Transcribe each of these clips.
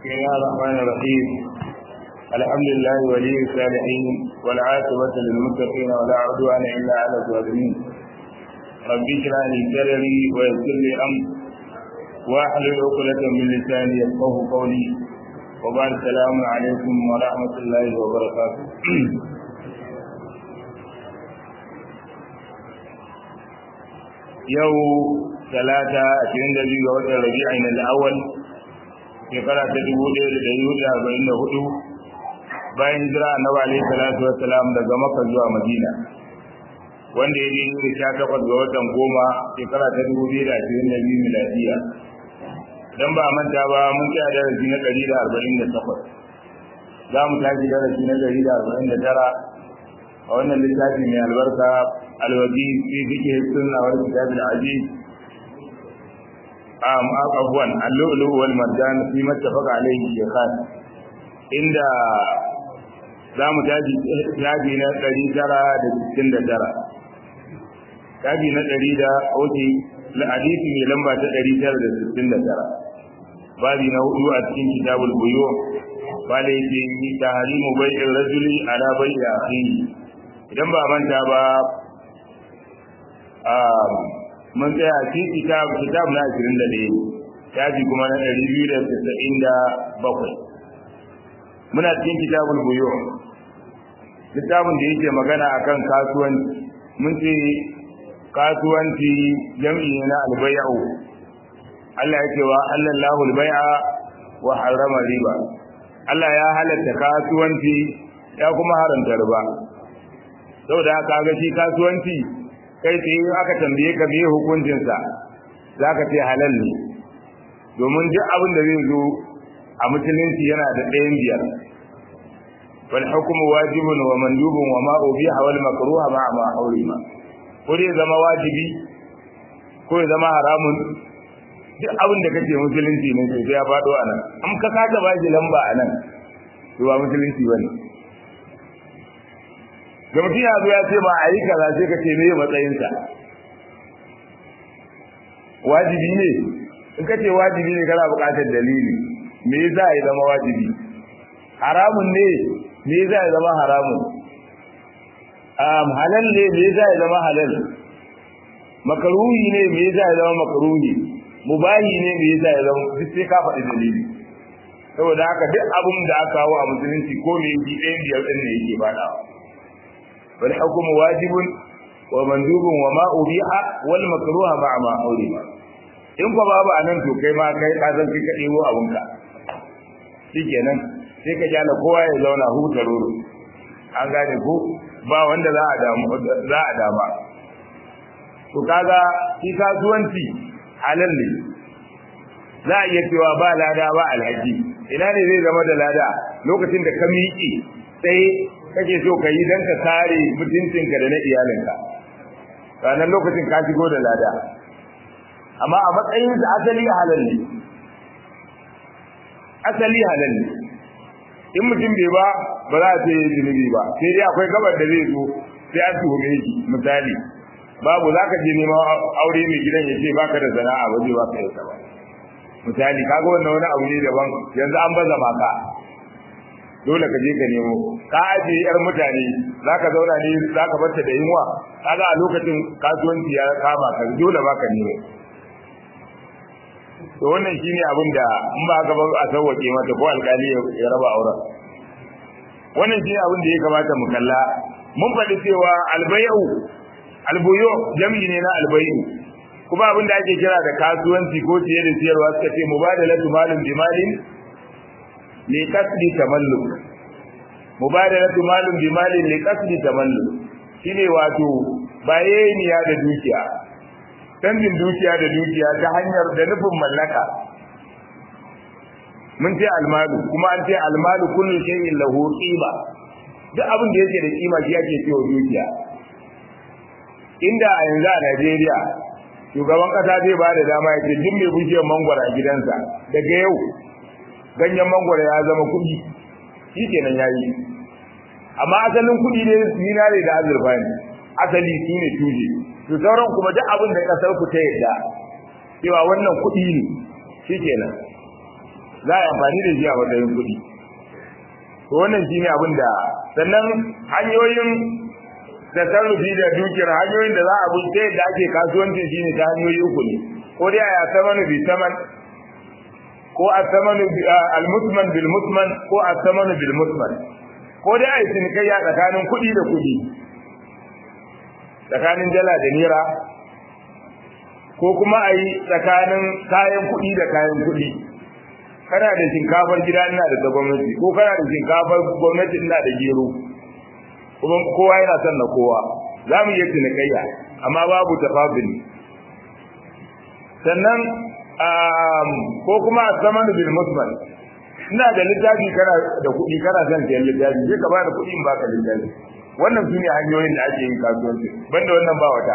بسم الله الرحمن الرحيم الحمد لله ولي الصالحين والعاقبة للمتقين ولا عدوان إلا على الظالمين رب اشرح لي صدري ويسر لي أمري واحلل عقدة من لساني يفقه قولي وبعد السلام عليكم ورحمة الله وبركاته yau talata ashirin da biyu ga watan rabi'in al-awwal shekara ta dubu ɗaya da ɗari hudu arba'in da hudu bayan hijira annabi alaihi salatu wassalam daga makka zuwa madina wanda ya daidai da sha takwas ga watan goma shekara ta dubu biyu da ashirin da biyu miladiya dan ba manta ba mun tsaya darasi na ɗari da arba'in da takwas za mu tashi darasi na ɗari da arba'in da tara a wannan littafi mai albarka alwaji fi fiqh sunna wal kitab al aziz am afwan al-lu'lu wal marjan fi mattafaqa alayhi shaykhan inda zamu taji taji na 969 taji na 100 da oke hadisi mai lamba ta 969 babi na hudu a cikin kitabul buyu wale yake tahrimu bai'ir rajuli ala bai'i akhihi idan ba manta ba mun tsaya ci kitab kitab na 21 shafi kuma na 297 muna cikin kitabul buyu kitabun da yake magana akan kasuwanci mun ce kasuwanci jam'i na albay'u Allah yake wa Allahu albay'a wa harrama riba Allah ya halatta kasuwanci ya kuma haramta riba saboda haka ga shi kasuwanci kai tsaye aka tambaye ka me hukuncinsa za ka ce halal ne domin duk abin da zai zo a musulunci yana da ɗayan biyar wal hukmu wajibun wa mandubun wa ma ubiha wal makruha ma ma hurima ko dai zama wajibi ko ya zama haramun duk abin da kace musulunci ne sai ya faɗo a nan an ka kasa ba shi lamba a nan to ba musulunci bane da mutum ya zo ya ce ba a yi kaza sai ka ce meye matsayinsa wajibi ne in ka ce wajibi ne kana buƙatar dalili me yasa ya zama wajibi haramun ne me yasa ya zama haramun um, halal ne me yasa ya zama halal makaruhi ne me yasa ya zama makaruhi mubahi ne me yasa ya zama duk sai ka faɗi dalili saboda haka duk abin da aka kawo a musulunci ko me yi ɗayan biyar ɗin ne yake faɗawa والحكم واجب ومندوب وما أبيح والمكروه مع ما حرم in ko babu anan to kai ma kai ka san kai ka debo abunka shikenan sai ka jala kowa ya zauna huta roro an gane ko ba wanda za a damu za a dama to kaga shi kasuwanci halal ne za a iya cewa ba lada ba alhaji ina ne zai zama da lada lokacin da ka miƙe sai kake so ka yi don ka kare mutuncinka da na iyalinka ranar lokacin ka shigo da lada amma a matsayin sa asali halal ne asali halal ne in mutum bai ba ba za a ce zunubi ba sai dai akwai gabar da zai zo sai an tuhume shi misali babu za ka je neman aure mai gidan ya ce baka da sana'a ba zai baka yasa ba misali kaga wannan wani abu ne daban yanzu an baza maka dole ka je ka nemo ka aje yar mutane zaka zauna ne zaka barta da yunwa kaga a lokacin kasuwanci ya kama ka dole baka nemo to wannan shine abin da in ba ka ba a sauwake mata ko alkali ya raba auren wannan shine abin da ya kamata mu kalla mun faɗi cewa albayu albuyu jami'i ne na albayu kuma abin da ake kira da kasuwanci ko ciye da siyarwa suka ce mubadalatu malin bimalin li kasbi tamalluk mubadalatu malun bi malin li kasbi tamalluk shine wato bayaniya da dukiya canjin dukiya da dukiya ta hanyar da nufin mallaka mun ce almalu kuma an ce almalu kullu shay'in lahu qima duk abin da yake da kima shi ake cewa dukiya inda a yanzu a Najeriya shugaban kasa zai ba da dama ya ce duk mai bishiyar mangwara a gidansa daga yau ganyen mangwara ya zama kuɗi shi kenan ya yi amma asalin kuɗi ne zinare da azurfa ne asali su ne tuje to sauran kuma duk abin da kasar ku ta yadda cewa wannan kuɗi ne shi kenan za a yi amfani da shi a matsayin kuɗi to wannan shine abin da sannan hanyoyin da sarrufi da dukiyar hanyoyin da za a bi ta yadda ake kasuwancin shine ta hanyoyi uku ne ko dai a samanu bi saman ko a samanu al-musman bil musman ko a samanu bil musman ko dai a yi cinikayya tsakanin kuɗi da kuɗi tsakanin dala da naira ko kuma a yi tsakanin kayan kuɗi da kayan kuɗi kana da shinkafar gida ina da ta gwamnati ko kana da shinkafar gwamnati ina da gero kuma kowa yana son na kowa za mu iya cinikayya amma babu tafabili sannan ko kuma a zaman bil musman ina da littafi kana da kuɗi kana son siyan littafi sai ka ba da kuɗi in baka littafi wannan su ne hanyoyin da ake yin kasuwanci banda wannan ba wata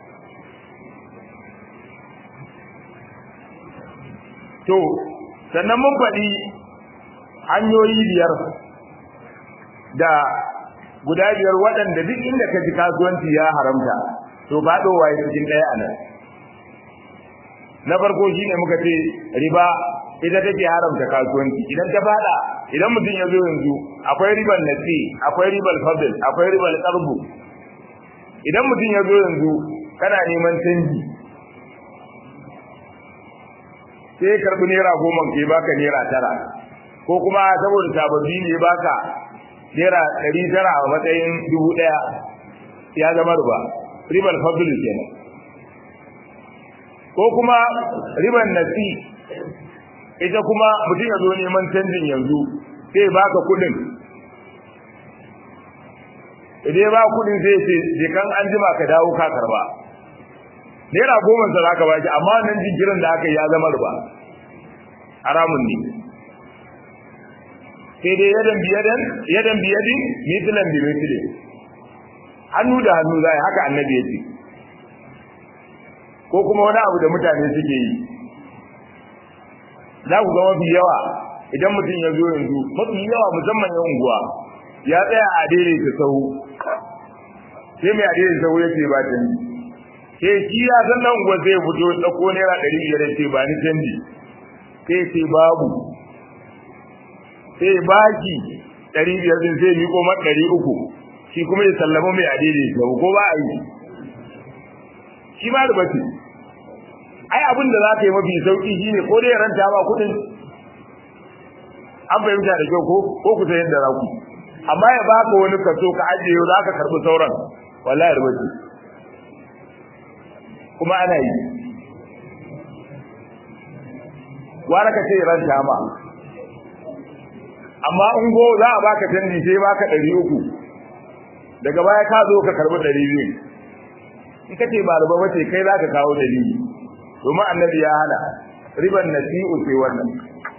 to sannan mun faɗi hanyoyi biyar da guda biyar waɗanda duk inda ka ji kasuwanci ya haramta to faɗowa ya cikin ɗaya a nan na farko shine muka ce riba ita take haramta kasuwanci idan ta fada idan mutum ya zo yanzu akwai ribar nasi akwai ribar fadl akwai ribar qarbu idan mutum ya zo yanzu kana neman canji sai ya karbi naira goma ke baka naira tara ko kuma saboda sababbi ne baka naira ɗari tara a matsayin dubu ɗaya ya zama riba ribar fadl kenan ko kuma ribar nasi ita kuma mutum ya zo neman canjin yanzu sai baka kudin idan ba kudin sai ce je kan an jima ka dawo ka karba naira goma sa zaka baki amma nan jinkirin da aka yi ya zama riba haramun ne sai dai yadan biyadan yadan biyadin mithlan bi mithlin hannu da hannu zai haka annabi ya ce ko kuma wani abu da mutane suke yi za ku ga mafi yawa idan mutum ya zo yanzu mafi yawa musamman yan unguwa ya tsaya a daidai ta sahu sai mai a daidai sahu ya ce ba canji ke shi ya san nan unguwa zai fito ɗauko naira ɗari biyar ya ce ba ni canji sai ce babu sai baki ɗari biyar din sai miƙo ma ɗari uku shi kuma ya sallama mai a daidai sahu ko ba a yi shi ma da bace ai abin da za ka yi mafi sauki shine ko dai ranta ba kudin an fahimta da kyau ko ko ku san yadda za ku amma ya baka wani kaso ka ajiye za ka karbi sauran wallahi rubuci kuma ana yi wara ka ce ranta ma amma in go za a baka canji sai baka ɗari uku daga baya ka zo ka karbi ɗari biyu in ka ce ba ruba ba ce kai za ka kawo dalili domin annabi ya hana riban nasi'u sai wannan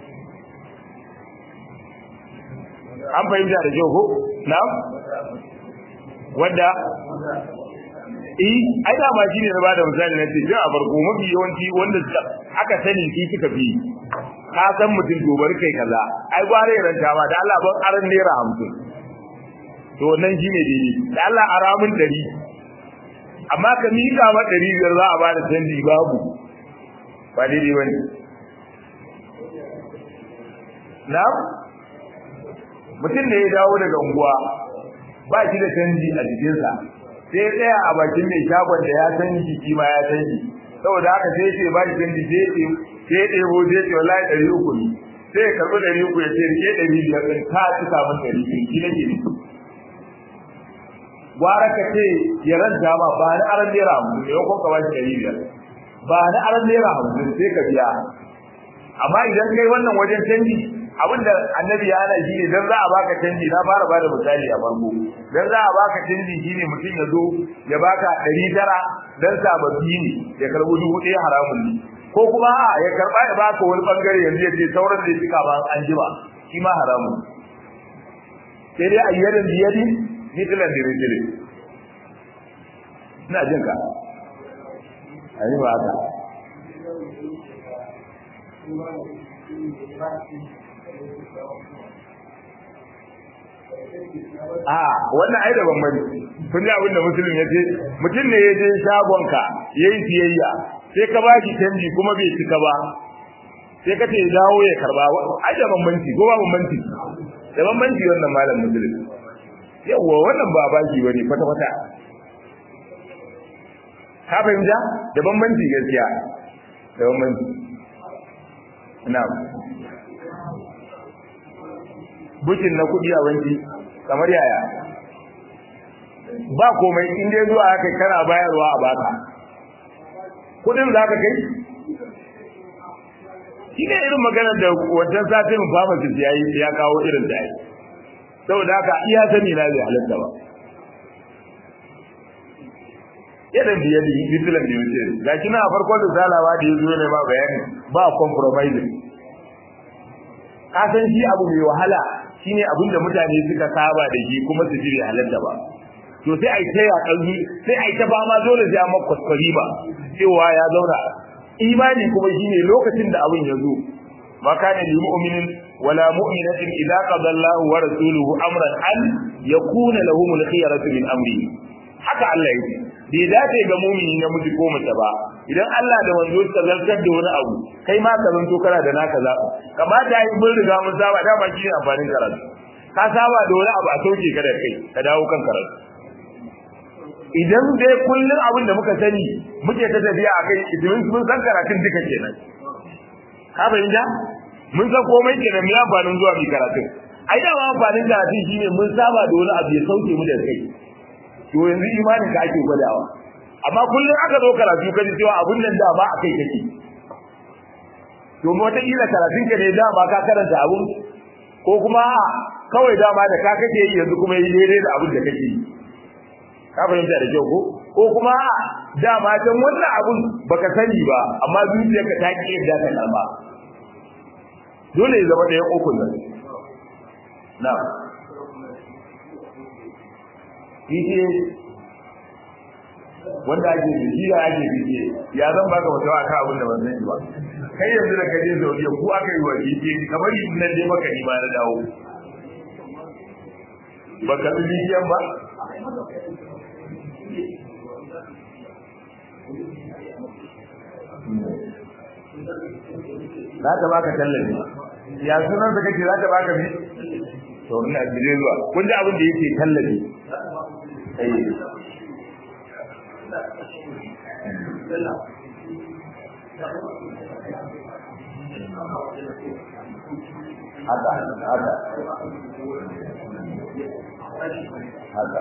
an fahimta da kyau ko na wanda eh ai da ma shine na bada misali na ce a farko mafi yawanci wanda aka sani shi suka fi ka san mutum to bari kai kaza ai gware ranta ma da Allah ban aran naira 50 to nan shine dai da Allah aramin 100 amma ka mika ma 500 za a bada canji babu ba daidai ba ne na mutum da ya dawo daga unguwa ba shi da canji a jikinsa sai ya tsaya a bakin mai shagon da ya san jiki ma ya san shi saboda haka sai ce ba shi canji sai ya ɗebo sai ce wallahi ɗari uku ne sai ya karɓi ɗari uku ya ce rike ɗari biyar ɗin ka ci samun ɗari biyu shi nake ne gwara ka ce ya ranta ma ba ni aran naira hamsin ne ko ka ba shi ɗari biyar ba na aran naira hamsin sai ka biya amma idan kai wannan wajen canji abinda annabi ya hana shi ne dan za a baka canji na fara bada misali a farko dan za a baka canji shine mutum ya zo ya baka ɗari tara dan sababbi ne ya karɓi dubu ɗaya haramun ne ko kuma a ya karɓa ya baka wani bangare yanzu ya ce sauran da ya cika ba an jima shi ma haramun sai dai ayyadan biyadi mithlan dirijili ina jin ka ayi ba haka a wannan ai da bambanci kun ji abin da musulun ya ce mutum ne ya je shagonka ya yi siyayya sai ka ba shi canji kuma bai cika ba sai ka ce dawo ya karba ai da bambanci ko ba bambanci da bambanci wannan malam musulun yawwa wannan ba baki bane kwata kwata ka fahimta da bambanci gaskiya da bambanci na'am bukin na kuɗi a banki kamar yaya ba komai in dai zuwa haka kana bayarwa a baka kuɗin za ka kai shi ne irin maganar da wancan satin pharmacist ya yi ya kawo irin da yi saboda haka iya sani na zai halatta ba yadda biye da bitilan da wuce ga shi na farkon da salawa da ya zo ne ba bayani ba compromising ka san shi abu mai wahala shine abin da mutane suka saba da shi kuma su ji halatta ba to sai ai ta yaƙalli sai ai ta ba ma dole sai amma kwaskwari ba cewa ya zauna imani kuma shine lokacin da abin ya zo ma kana lil mu'minin wala mu'minatin idza qada Allahu wa rasuluhu amran an yakuna lahum al-khiyaratu min amri haka Allah yake bai dace ga mu'mini na miji ko mace ba idan Allah da wanzo ta zartar da wani abu kai ma ka zanto kana da naka zaɓa kamata yi mun riga mun saba da baki ne amfanin karatu ka saba da wani abu a sauke ka da kai ka dawo kan karatu idan dai kullun abin da muka sani muke ta tafiya a kai idan mun san karatun duka kenan ka fahimta mun san komai kenan mu amfanin zuwa mu karatun ai da amfanin karatun shine mun saba da wani abu ya sauke mu da kai to yanzu imanin ka ake gwadawa amma kullum aka zo karatu kaji cewa abun nan da ba a kai kake to wata kila karatun ka ne dama ka karanta abun ko kuma kawai dama da ka kake yi yanzu kuma yi daidai da abun da kake yi ka fahimta da kyau ko ko kuma dama can wannan abun baka sani ba amma zuciyarka ta ki yadda ta karba dole ya zama da yan uku nan na'am PTA wanda ake bibiya ake bibiye ya zan baka wata aka abin da ban sani ba kai yanzu da kaje Saudiya ku aka yi wa bibiye kamar yin nan dai maka ni ma na dawo baka bi bibiyan ba za ta baka tallafi ya sunan da kake za ta baka bi to ina bije zuwa kun ji abin da yake tallafi haka haka haka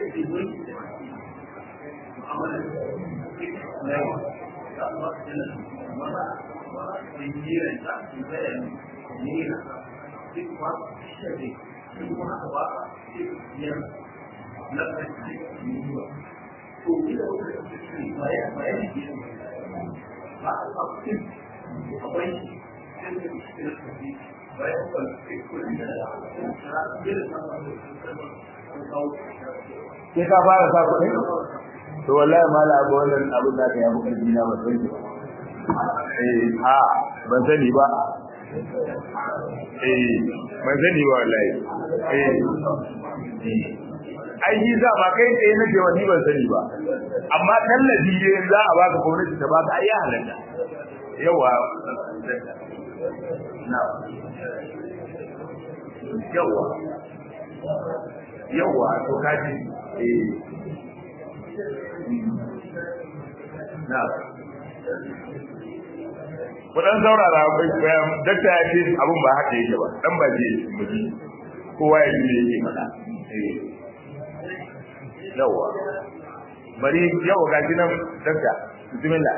sai ka fara sa kuɗi to wallahi mala abu wannan abin da ka yi abu ƙarfi na ba sai eh ha ban sani ba eh ban sani ba wallahi eh ai shi za ba kai tsaye nake wani ban sani ba amma tallafi ne za a baka gwamnati ta baka ai ya halatta yawa na yawa yawa to kaji eh na kudan saurara dakta ya ce abin ba haka yake ba dan ba je muji kowa ya ji yake faɗa eh yawa bari yawa ga shi nan dakta bismillah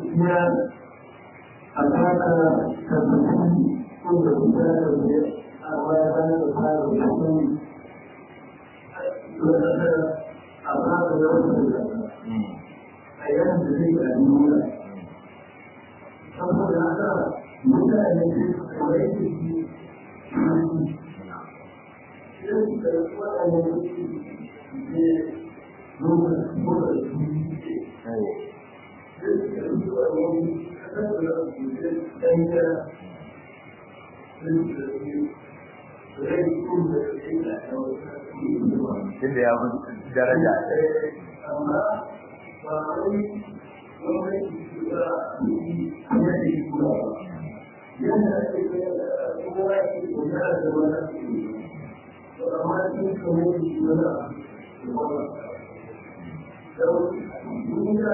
saboda haka mutane su kawai da shi yin da waɗanda su ne nuna nuna su Tunda ya fi daraja. amma ba wai wani yadda ake kuma ake kuma da wani to amma cikin kamar shi wani abu da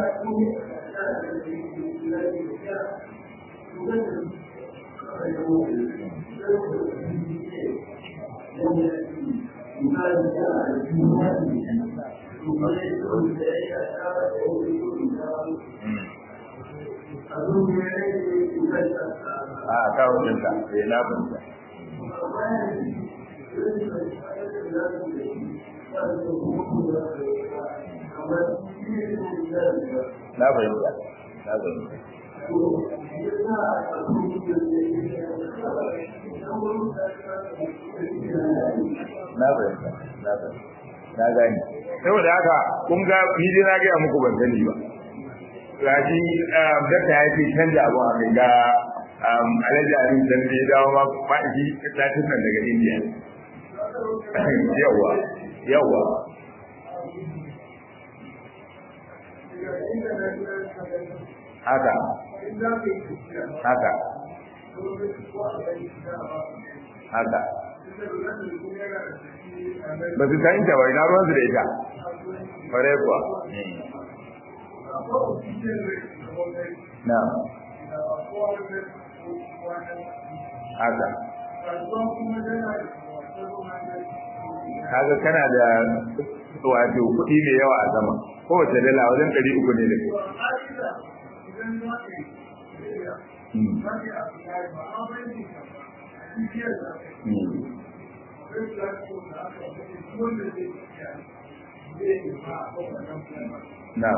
a kawo ɗinka sai na fahimta na fahimta na fahimta na fahimta na fahimta na gani saboda haka kun ga ni dai na gaya muku ban sani ba gashi dakta ya ce canza abu a kai ga alhaji abin can da ya dawo ma faɗi tatin nan daga indiya yawa yawa haka haka haka ba su san ta bai na ruwansu da ita fare kuwa na haka kaga kana da wato kuɗi mai yawa a sama kowace dala wajen ɗari uku ne da na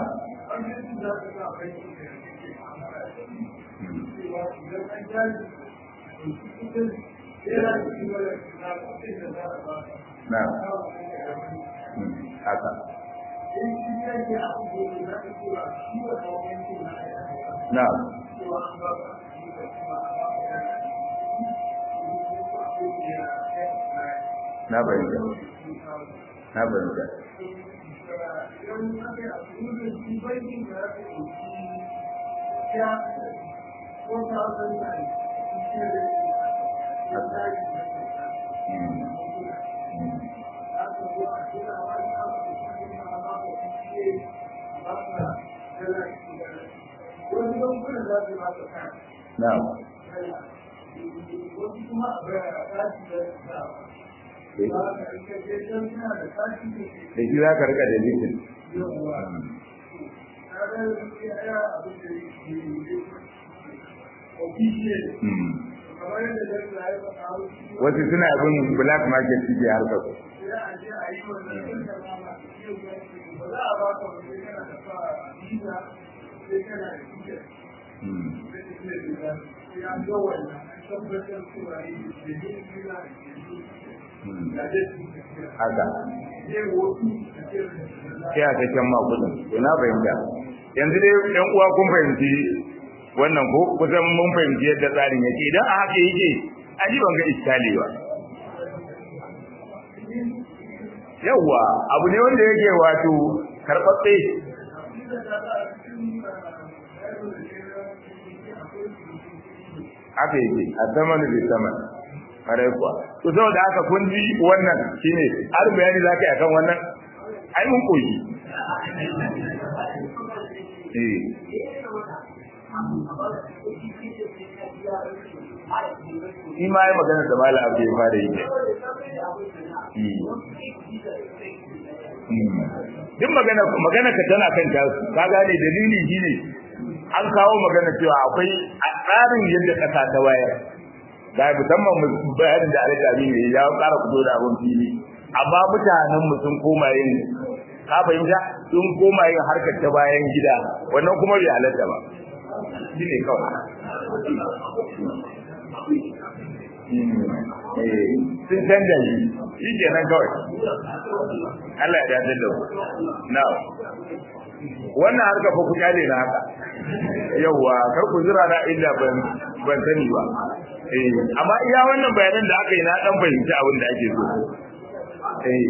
na haka na na bayyana na bayyana Na'am. Da shi za ka rika da zikin. Wasu suna bin black market suke harkar su. haka sai a cikin makudin to na fahimta yanzu dai yan uwa kun fahimci wannan ko kusan mun fahimci yadda tsarin yake idan a haka yake aji ban ga iskali ba yawwa abu ne wanda yake wato karɓaɓɓe haka yake a saman da saman kare kuwa to saboda haka kun ji wannan shine har bayani zaka yi akan wannan ai mun koyi eh shi ma yi magana da mala abu ya fara yi duk magana magana ka tana kan ta ka gane dalili shine an kawo magana cewa akwai a tsarin yadda kasa ta wayar da musamman bayanin da alaƙa ne ya ƙara fito da abin fili amma mutanen mu sun koma yin ka fahimta sun koma yin harkar ta bayan gida wannan kuma bai halatta ba shi ne kawai sun canja shi shi ke nan kawai Allah ya dace da na wannan harka fa ku kyale na haka yauwa kar ku jira na inda ban ban sani ba eh amma iya wannan bayanan da aka yi na dan fahimci abin da ake so eh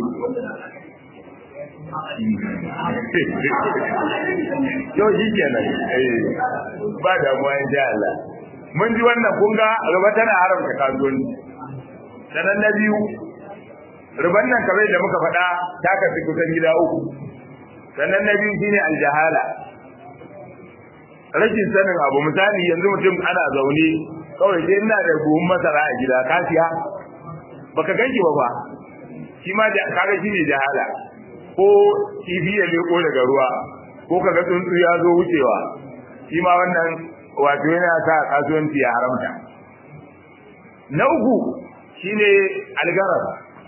yau shi kenan eh ba damuwa in sha Allah mun ji wannan kun ga riba tana haramta kasuwanci sanan na biyu riban nan kamar da muka faɗa ta kafi kusan gida uku sannan na biyu shine aljahala rashin sanin abu misali yanzu mutum ana zaune kawai sai ina da buhun masara a gida ka siya baka ganki ba ba shi ma da kaga shine jahala ko kifi ya leko daga ruwa ko kaga tsuntsu ya zo wucewa shi ma wannan wato yana sa kasuwanci ya haramta na uku shine algarar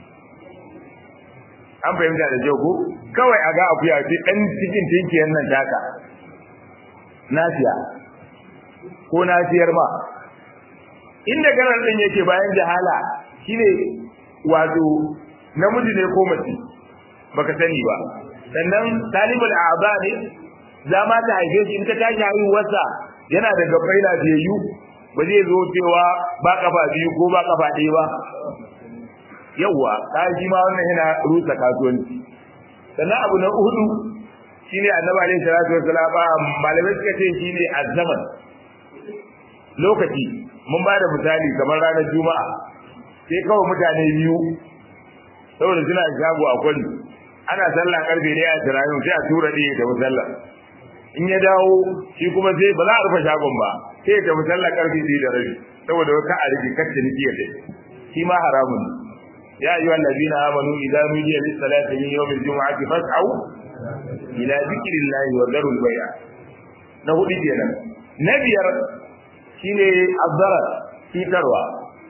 an fahimta da kyau ko kawai a ga akuya ce dan cikin tinkiyar nan taka nasiya ko nasiyar ma inda garar din yake bayan jahala shine wato namiji ne ko mace baka sani ba sannan talibul a'ba ne za ma ta haife shi in ta tashi haihuwarsa yana da gabbai lafiyayyu ba zai zo cewa ba kafa biyu ko ba kafa ɗaya ba yawwa ka ji ma wannan yana rusa kasuwanci sannan abu na hudu shine annabi alaihi salatu wassalam malamai suka ce shine azzaman lokaci mun ba da misali kamar ranar juma'a sai kawai mutane biyu saboda suna shago a kwari ana sallah karfe ɗaya a tirayin sai a tura ɗaya ta musalla in ya dawo shi kuma sai ba za a rufe shagon ba sai ya tafi sallah karfe ɗaya da rabi saboda ka a rufe kacce ni da shi ma haramun ya ayyuha allazina amanu idza nudiya lis salati min yawm al jum'ati fas'au ila dhikrillahi wa dharul bay'a na hudu kenan na biyar shine azzarar cutarwa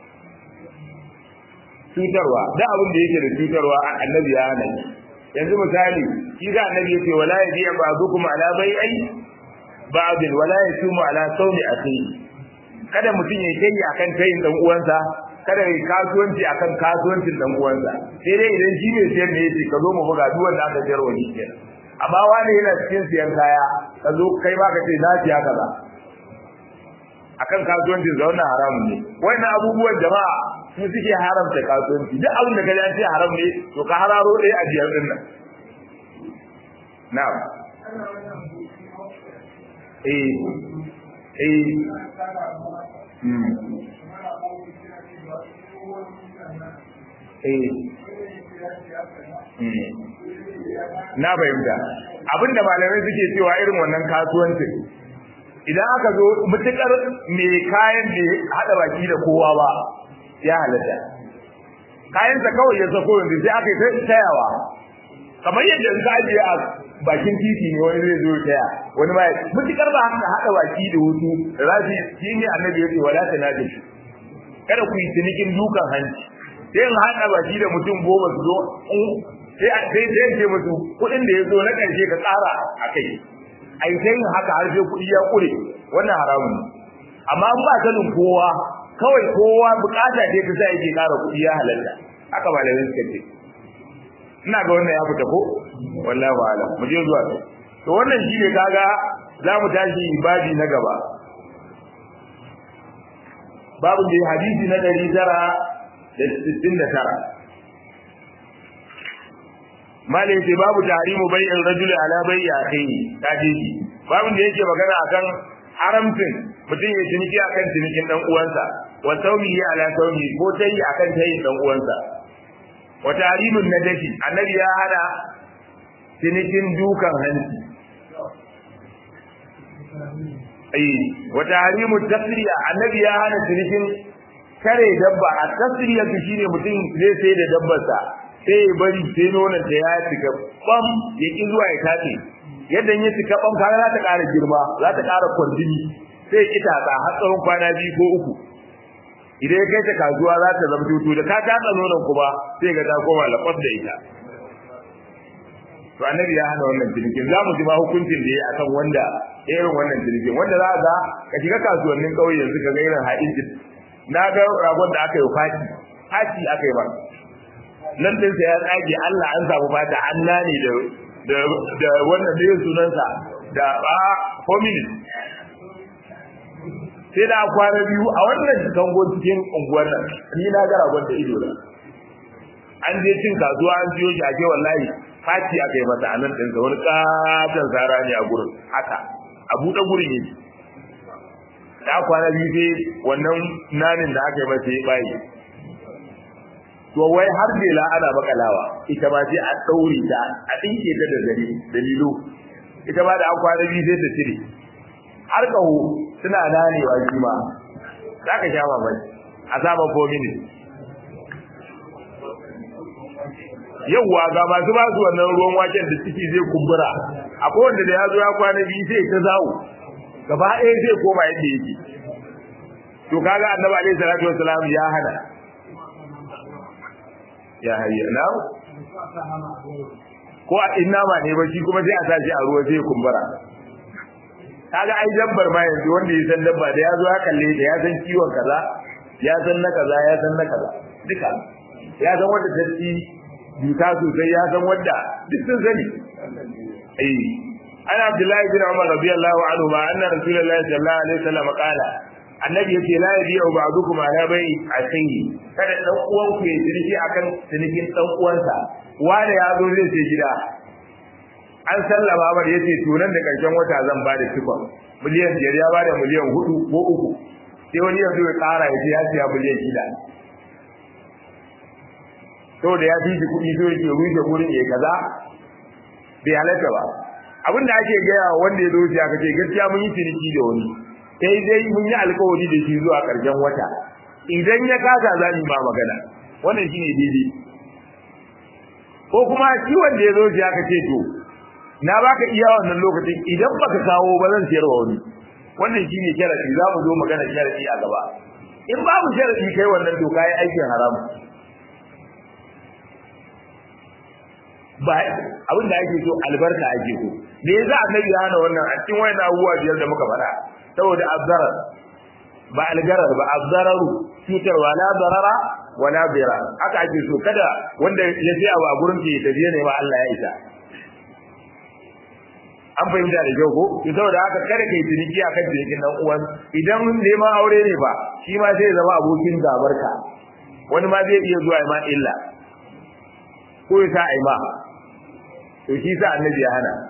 cutarwa da abin da yake da cutarwa annabi ya hana yanzu misali shi ga annabi yace wala yaji ba'dukum ala bai'i ba'd wala yasumu ala sawmi akhi kada mutum ya kai akan tayin dan uwansa kada ya kasuwanci akan kasuwancin dan uwansa sai dai idan shi ne sayar ne yace ka zo mu buga duk wanda aka sayar wani kenan amma wani yana cikin siyan kaya ka zo kai ma ka ce na siya kaza akan kasuwancin da wannan haramun ne wannan abubuwan jama'a su suke haramta kasuwanci duk abin da kaji an ce haram ne to ka hararo ɗaya a biyar din nan na'am eh eh hmm eh na fahimta abinda malamai suke cewa irin wannan kasuwancin idan aka zo mutukar mai kayan da hada baki da kowa ba ya halatta kayansa kawai ya sako yanzu sai aka yi tayawa kamar yadda in ka ajiye a bakin titi ne wani zai zo taya wani ma mutukar ba haka hada baki da hutu rafi shi ne annabi ya ce wala ta nadi kada ku yi cinikin dukan hanci sai in hada baki da mutum goma su zo sai sai sai ce musu kuɗin da ya zo na ƙarshe ka tsara a kai ai sai yin haka har sai kuɗi ya ƙure wannan haramun amma in ba sanin kowa kawai kowa bukata ce ta sa yake ƙara kuɗi ya halalta haka malamai suka ce ina ga wannan ya fita ko wallahi wa alam mu je zuwa to wannan shine kaga za mu tashi babi na gaba babu da hadisi na ɗari tara da sittin da tara malai ce babu tahrimu bai'in rajuli ala bai'i akhihi kaje shi babin da yake magana akan haramcin mutum ya ciniki akan cinikin dan uwansa wa tawmihi ala tawmi ko tayi akan tayi dan uwansa wa tahrimun nadashi annabi ya hana cinikin dukan hanci ai wa tahrimu tasriya annabi ya hana cinikin kare dabba a tasriya shine mutum zai sai da dabbarsa sai ya bari sai nonon ta ya cika bam ya ki zuwa ya tace yadda ya cika bam kaga za ta ƙara girma za ta ƙara kwandini sai ki tatsa har tsawon kwana biyu ko uku idan ya kai ta kasuwa za ta zama tutu da ka tatsa nonon kuma sai ga ta koma laƙwas da ita to annabi ya hana wannan cinikin za mu ji ma hukuncin da ya akan wanda irin wannan cinikin wanda za ga ka shiga kasuwannin ƙauye yanzu ka ga irin haɗin na ga ragon da aka yi fati fati aka yi ba nan din sa ya tsage Allah an samu fata Allah ne da da wannan ne sunansa da ba hominin sai da kwana biyu a wannan kango cikin unguwar nan ni na ga ragon da ido na an je cin kasuwa an siyo shi ake wallahi fati aka yi masa a nan ɗinsa wani katon zara ne a gurin haka a buɗe gurin yake da kwana biyu sai wannan nanin da aka yi masa ya bayi to wai har dela ana makalawa ita ba sai a daure ta a dinke ta da zare dalilo ita ba da an kwana biyu sai ta cire har kaho suna nanewa shi ma za ka sha mamaki a sama 4 minutes yauwa ga masu ba su wannan ruwan waken da ciki zai kumbura akwai wanda da ya zo ya kwana biyu sai ta zawo gaba ɗaya zai koma yadda yake to kaga annabi alaihi salatu wassalam ya hana ya hayya na ko a inna ma ne ba shi kuma sai a sa shi a ruwa sai kumbura kaga ai dabbar ma yanzu wanda ya san dabba da ya zo ya kalle da ya san kiwon kaza ya san na kaza ya san na kaza duka ya san wanda ta ci duka sosai ya san wanda duk sun sani eh ana abdullahi bin umar radiyallahu anhu ma anna rasulullahi sallallahu alaihi wasallam qala annabi yace la yabi'u ba'dukum ala bai'i akhihi kada dan uwan ku ya ciniki akan cinikin dan uwansa wanda ya zo zai ce gida an sallama bar yace to nan da karshen wata zan ba da cikon miliyan biyar ya bada miliyan hudu ko uku sai wani yanzu ya kara ya ce ya siya miliyan shida saboda ya fi shi kuɗi so yake rushe gurin ya kaza bai halatta ba abin da ake gaya wanda ya zo shi aka ce gaskiya mun yi ciniki da wani sai dai mun yi alkawari da shi zuwa ƙarshen wata idan ya kasa za mu ma magana wannan shine daidai ko kuma shi wanda ya zo shi aka ce to na baka iya wannan lokacin idan baka kawo ba zan siyar wa wani wannan shine sharadi za mu zo magana sharadi a gaba in babu sharadi kai wannan to kai aikin haramu ba abin da ake so albarka ake so me yasa annabi ya hana wannan a cikin wayan abubuwa biyar da muka faɗa saboda azzarar ba algarar ba azzararu cutar wala darara wala bira haka ake so kada wanda ya je a gurin ke tafiye ne ma Allah ya isa an fahimta da kyau ko to saboda haka kada kai ciniki akan cinikin dan uwan idan neman aure ne ba shi ma zai zama abokin gabarka wani ma zai iya zuwa ma illa ko ya sa ai ma to shi sa annabi ya hana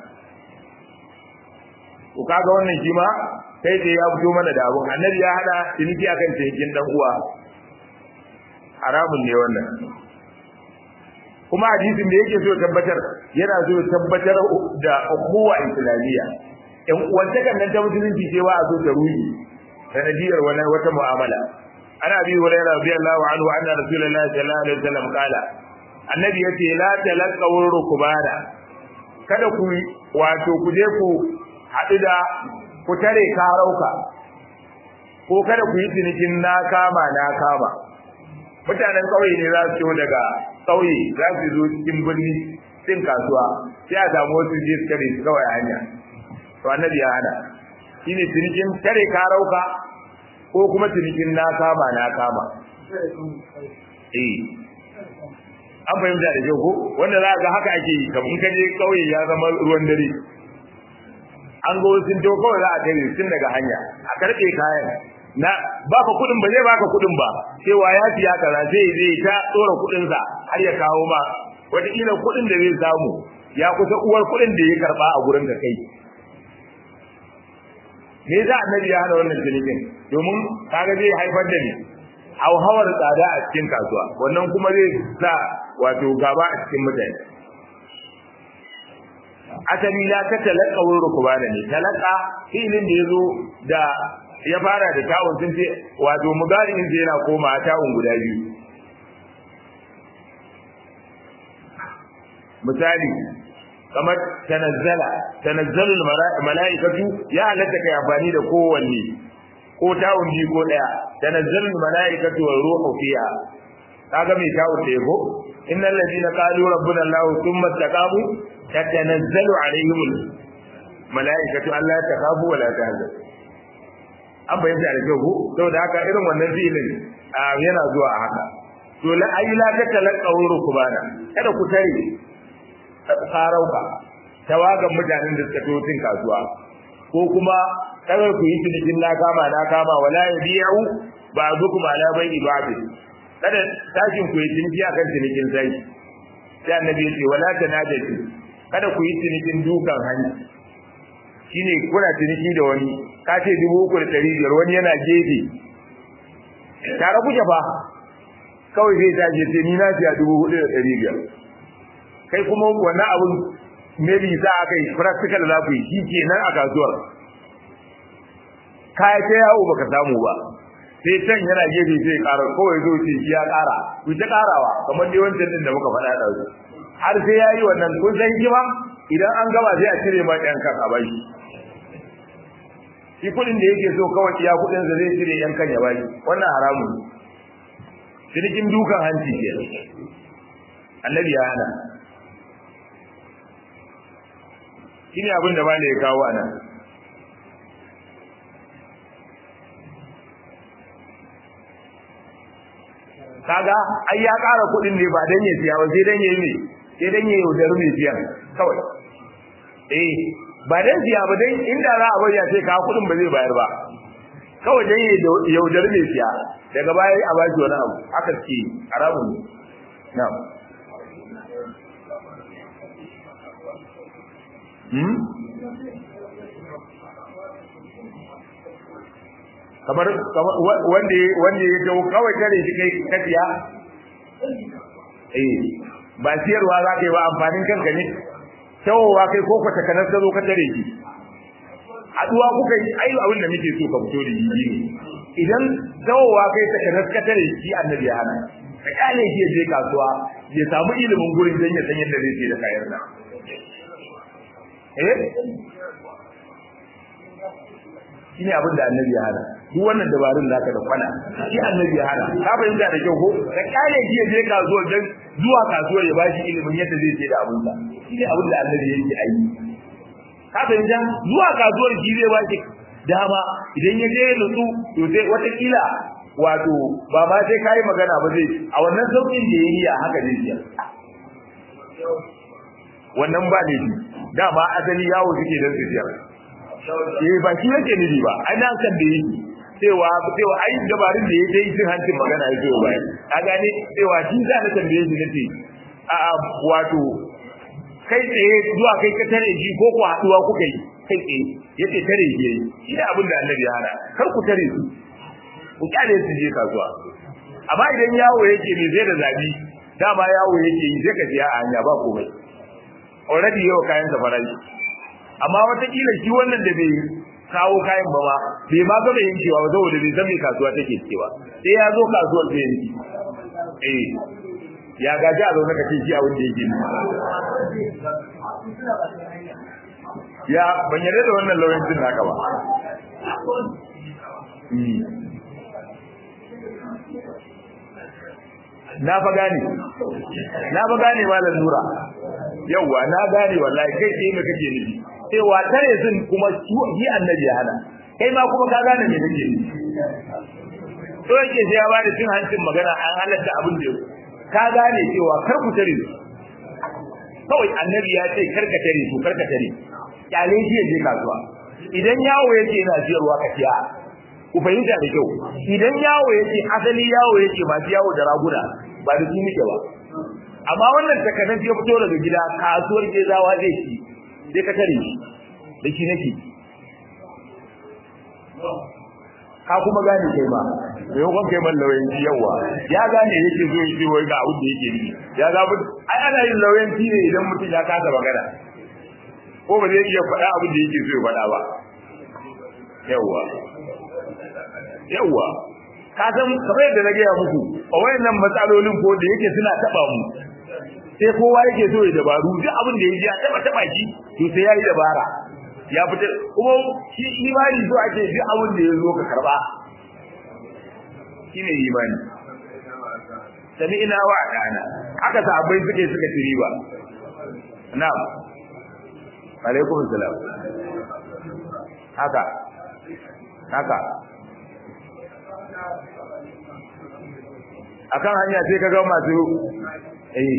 to kaga wannan shi ma sai da ya fito mana da abun annabi ya hana ciniki akan cinikin dan uwa haramun ne wannan kuma hadisin da yake so tabbatar yana so tabbatar da ukuwa islamiyya ɗan uwantakan nan ta musulunci ce wa a so ta ruhi sanadiyar wani wata mu'amala ana bi hurairah radiyallahu anhu anna rasulullahi sallallahu alaihi wasallam qala annabi yace la talaqaw rukbana kada ku wato ku je ku haɗu da ku tare karauka ko kada ku yi cinikin na kama na kama mutanen ƙauye ne za su ciwo daga ƙauye za su zo cikin birni cin kasuwa sai a samu wasu je su tare su kawai hanya to annabi ya hana shine cinikin tare karauka ko kuma cinikin na kama na kama eh an fahimta da kyau ko wanda za ga haka ake yi kamar ka je ƙauye ya zama ruwan dare an ga wasu to kawai za a tare tun daga hanya a karɓe kayan na baka kudin ba zai baka kudin ba cewa ya siya kaza zai zai ta tsora kudin sa har ya kawo ma wata kila kudin da zai samu ya kusa uwar kudin da ya karba a gurin ka kai me yasa annabi ya hana wannan cinikin domin kaga zai haifar da ni hauhawar tsada a cikin kasuwa wannan kuma zai sa wato gaba a cikin mutane asali la ta talaka wurin rukubana ne talaka filin da ya zo da ya fara da tawun sun ce wato mugari in yana koma tawun guda biyu misali kamar tanazzala tanazzalul mala'ikatu ya halatta kai amfani da kowanne ko tawun biyu ko daya tanazzalul mala'ikatu wa ruhu fiha kaga mai tawun da yako innal ladina qalu rabbuna allah thumma istaqamu tatanazzalu alaihimul mala'ikatu alla takhafu wa la tahzanu an bayyana da kyau ko saboda haka irin wannan filin yana zuwa a haka to la ayi la ta talaka rukubana kada ku tare sarauka tawagan mutanen da suka totin kasuwa ko kuma kada ku yi cinikin na kama na kama wala yabi'u ba'dukum ala bai'i ba'd kada tashin ku yi ciniki akan cinikin sai sai annabi ya ce wala tanajatu kada ku yi cinikin dukan hanci shine kuna ciniki da wani ka ce dubu uku da ɗari biyar wani yana gefe tare kuke fa kawai zai tashi sai ni na siya dubu hudu da ɗari biyar kai kuma wannan abun maybe za a kai practical za ku yi shi ke nan a kasuwar kaya ta yawo baka samu ba sai can yana gefe sai ƙara kawai zo ce shi ya ƙara ku ta ƙarawa kamar dai wancan din da muka faɗa da su har sai ya yi wannan kun san hikima idan an gama sai a cire ma ɗan kan a bashi shi kuɗin da yake so kawai iya kuɗin sa zai cire yan kan ya bashi wannan haramun cinikin dukan hanci ke annabi ya hana shi ne abin da ba ya kawo a nan kaga ai ya ƙara kuɗin ne ba dan ya siya ba sai dan yayi ne sai dan yayi yaudar mai siyan kawai eh ba dan siya ba dan inda za a bari ya sai ka kuɗin ba zai bayar ba kawai dan yayi yaudar mai siya daga baya a baki wani abu aka ce haramun ne na'am hmm kamar wanda wanda ya tawo kawai tare shi kai kafiya eh ba siyarwa za ka yi ba amfanin kanka ne tawowa kai ko kwata kanar ta zo ka tare shi haduwa kuka yi ai abin da muke so ka fito da yi ne idan tawowa kai ta kanar ka tare shi annabi ya hana ka kyale shi je kasuwa ya samu ilimin gurin dan ya san yadda zai ce da kayan nan eh shine abin da annabi ya hana duk wannan dabarun da aka da kwana shi annabi ya hana ka fahimta da kyau ko ka kale shi ya je kasuwar dan zuwa kasuwar ya bashi ilimin yadda zai ce da abin sa shine abin da annabi yake ayi ka fahimta zuwa kasuwar shi zai bashi dama idan ya je nutsu to sai wata kila wato ba ma sai kai magana ba zai a wannan saukin da yayi a haka zai yi wannan ba ne dama asali yawo suke dan su siyar eh ba shi yake nufi ba ai nan kan da yake cewa cewa ai dabarun da yake yi cin hancin magana yake yi bayan ka gane cewa shi za na tambaye shi nace a wato kai tsaye zuwa kai ka tare shi ko ku haduwa kuka yi kai tsaye yace tare shi yayi shi da abin da annabi ya hana kar ku tare su ku kyale su je kasuwa amma idan yawo yake ne zai da zabi dama yawo yake yi sai ka siya a hanya ba komai already yau kayan sa farashi amma wataƙila shi wannan da bai kawo kayan ba ma bai ma gama yin cewa saboda bai san me kasuwa take cewa sai ya zo kasuwar zai yi eh ya gaji a zaune kace shi abin da yake ni ya ban yarda da wannan lauyancin naka ba na fa gane na fa gane malam nura yawwa na gane wallahi kai sai me kake nufi cewa tare sun kuma shi annabi ya hana kai ma kuma ka gane me kake nufi to yake sai ya ba da cin hancin magana an halatta abin da ka gane cewa kar ku tare su kawai annabi ya ce kar ka tare su kar ka tare kyale shi ya je kasuwa idan yawo yake yana siyarwa ka siya ku fahimta da kyau idan yawo yake asali yawo yake masu yawo da raguna ba da su muke ba amma wannan takanan ya fito daga gida kasuwar gezawa zai ci sai ka tare shi da shi nake ka kuma gane kai ma da yau kai man lauyanci yawa ya gane yake zo yake wai ga abin da yake yi ya ga mu ai ana yin lauyanci ne idan mutum ya kasa magana ko ba zai iya faɗa abin da yake so ya faɗa ba yawa yawa ka san kamar yadda na gaya muku a wayannan matsalolin ko da yake suna taba mu sai kowa yake so ya dabaru duk abin da yaji ya taba taba shi to sai yayi dabara ya fita kuma shi imani so ake duk abin da ya zo ka karba shine imani sami ina wa dana haka sahabbai suke suka tiri ba na'am alaikum salam haka haka akan hanya sai ka ga masu eh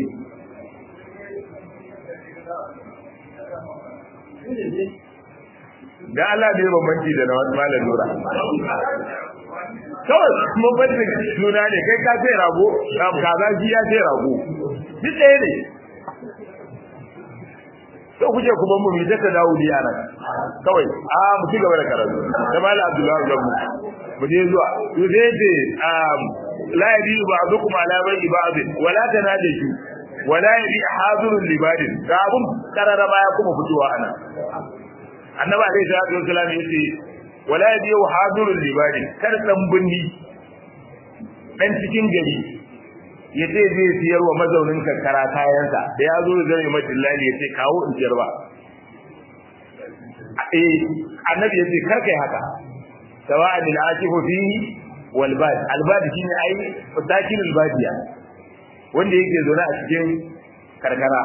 da Allah ne bambanci da na wani malam nura kawai bambanci juna ne kai ka sai rago kaza shi ya sai rago duk ɗaya ne to kuje ku ban mu mi ta dawo diya nan kawai a mu ci gaba da karatu da malam abdullahi gabu mu je zuwa to sai ce um la yabi ba'dukum ala bai'i ba'd wala tanajishu wala yabi hadirun libadin ga abun karara baya kuma fitowa ana annabi alaihi salatu wasallam yace wala yabi hadirun libadin kar dan bunni dan cikin gari ya ce zai siyar wa mazaunin karkara kayansa da ya zo zai mai dillali ya ce kawo in siyar ba eh annabi ya ce kar kai haka sawa'an al-akifu fihi wal bad al bad shine ai sakin al badiya wanda yake zaune a cikin karkara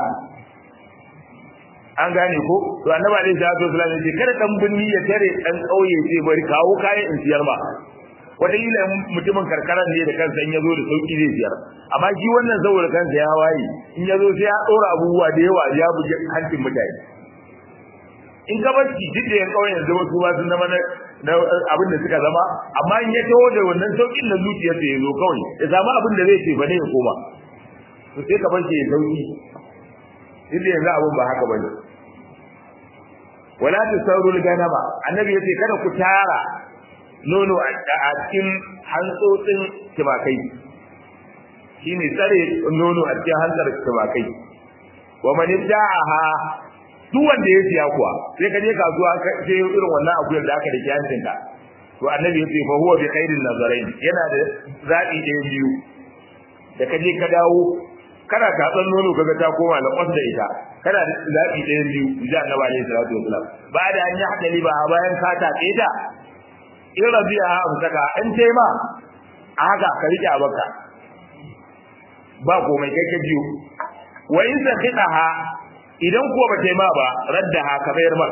an gane ko to annabi alaihi salatu wasallam ya ce kada dan binni ya tare dan kauye ce bari kawo kayan in siyar ba wataƙila mutumin karkaran ne da kansa in ya zo da sauƙi zai siyar amma shi wannan saboda kansa ya waye in ya zo sai ya ɗora abubuwa da yawa ya buge hancin mutane in ka bar duk da yan ƙauyen zama su ma sun zama na abin da suka zama amma in ya taho da wannan sauƙin na zuciyarsa ya zo kawai ya samu abin da zai ce ba ne ya koma to sai ka bar shi ya sauƙi duk da yanzu abin ba haka ba ne wala tasawrul ganama annabi yace kada ku tara nono a cikin hantsotsin timakai shi ne tsare nono a cikin hantsar timakai wa man da'aha duk wanda ya siya kuwa sai ka je kasuwa ka je irin wannan akuyar da aka dake hancin ka to annabi yace fa huwa bi khairin nazarain yana da zabi ɗaya biyu da ka je ka dawo kana tatsan nono kaga ta koma da kwas da ita kana da zabi ɗaya biyu idan annabi alaihi salatu wasalam ba da an yi hadali ba bayan ka tatse ta in rabi'a amsaka in tai ma a haka ka rike abaka ba komai kai ka biyo wa in sakhidaha idan kuwa ba tai ma ba raddaha ka bayar ma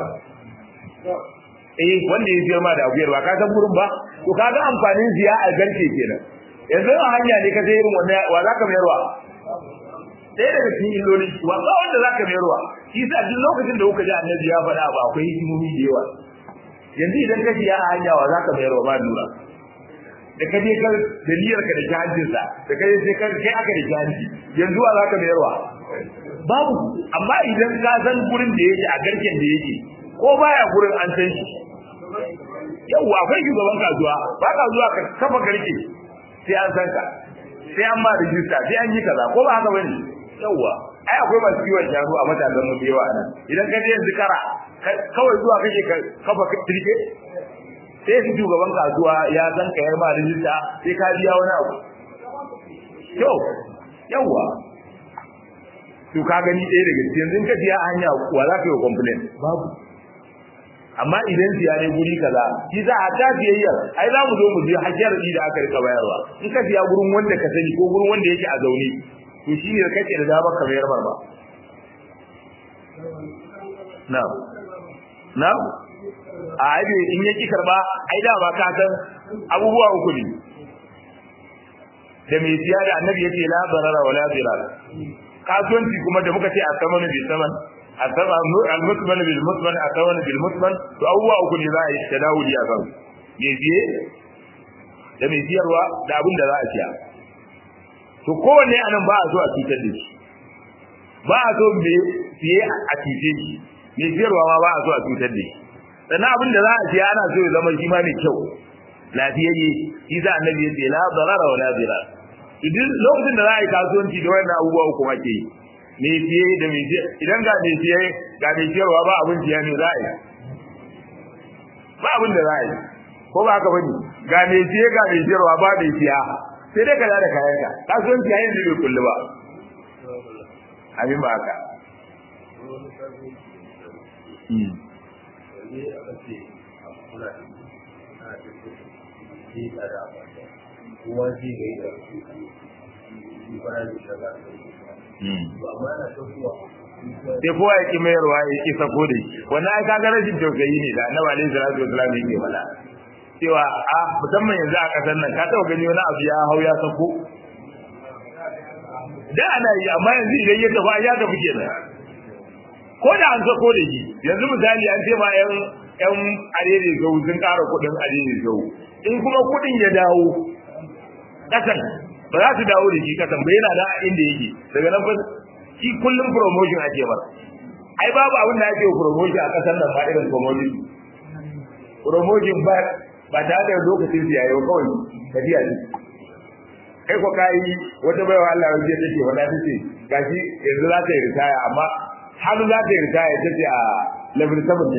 eh wanda ya biyar ma da aguyar ba ka san gurin ba to kaga amfanin ziya a garke kenan yanzu a hanya ne ka sai irin wannan wa za ka mayarwa ɗaya daga cikin illoli wa ba wanda za ka mayarwa shi sa duk lokacin da kuka ji annabi ya faɗa ba akwai hikimomi da yawa yanzu idan ka siya a hanya wa za ka mayar wa ba lura da ka je ka da niyyar ka da jahajinsa da ka je sai ka kai aka da jahanci yanzu wa za ka mayar wa babu amma idan ka san gurin da yake a garken da yake ko baya gurin an san shi yau akwai shugaban kasuwa ba ka zuwa ka kafa garke sai an san ka sai an ma rijista sai an yi kaza ko ba haka bane yauwa ai akwai masu kiwon shanu a matasan mu da yawa nan idan ka je yanzu kara kawai zuwa kake ka kafa kirke sai su shugaban kasuwa ya san ka yar ma rijista sai ka biya wani abu yau yauwa to ka gani ɗaya daga cikin yanzu ka siya a hanya wa za ka yi complain babu amma idan siya ne guri kaza shi za a ta biyayyar ai za mu zo mu je hajjar da aka rika bayarwa in ka siya gurin wanda ka sani ko gurin wanda yake a zaune to shi ne kake da damar ka bayar ba na'am na'am a aibe in yaki karba ai da ba ka san abubuwa uku ne da mai siya da annabi yace la darara wala dirar kasuwanci kuma da muka ce a samanu bi saman a sama al-mutman bil mutman a samanu bil mutman to abubuwa uku ne za a yi tadawuli a kan mai siye da mai siyarwa da abin da za a siya to kowanne anan ba a so a cutar da shi ba a so mai siye a cuce shi mai siyarwa ma ba a so a cutar da shi sannan abin da za a siya ana so ya zama shi ma mai kyau lafiyayye shi za annabi ya ce la darara wa la dirar idan lokacin da za a yi kasuwanci da wannan abubuwa uku ake yi me siye da me siye idan ga me siye ga me siyarwa ba abin siya ne za a yi ba abin da za a yi ko ba haka bane ga me siye ga me siyarwa ba me siya sai dai ka da kayan ka kasuwanci yayin da bai kullu ba abin ba haka kowa zai ga yi da shi fara da shaga ba ma na ta kuwa sai kowa ya ki mayarwa ya ki sako da shi wannan ai kaga rashin tausayi ne da annabi alaihi salatu wasallam yake faɗa cewa a musamman yanzu a kasar nan ka taɓa gani wani abu ya hau ya sako da ana yi amma yanzu idan ya tafi ya tafi kenan ko da an sako da shi yanzu misali an ce ma yan yan arere zau sun ƙara kuɗin arere zau in kuma kuɗin ya dawo ƙasan ba za su dawo da shi ƙasan ba yana da inda yake daga nan shi kullum promotion ake masa ai babu abin da ake promotion a kasar nan ba irin commodity promotion ba ba ta da lokacin siya yau kawai tafiya ne kai ko kai wata baiwa Allah ya ce take wanda take gashi yanzu za ta yi ritaya amma har za ta yi ritaya ta ce a level 7 ne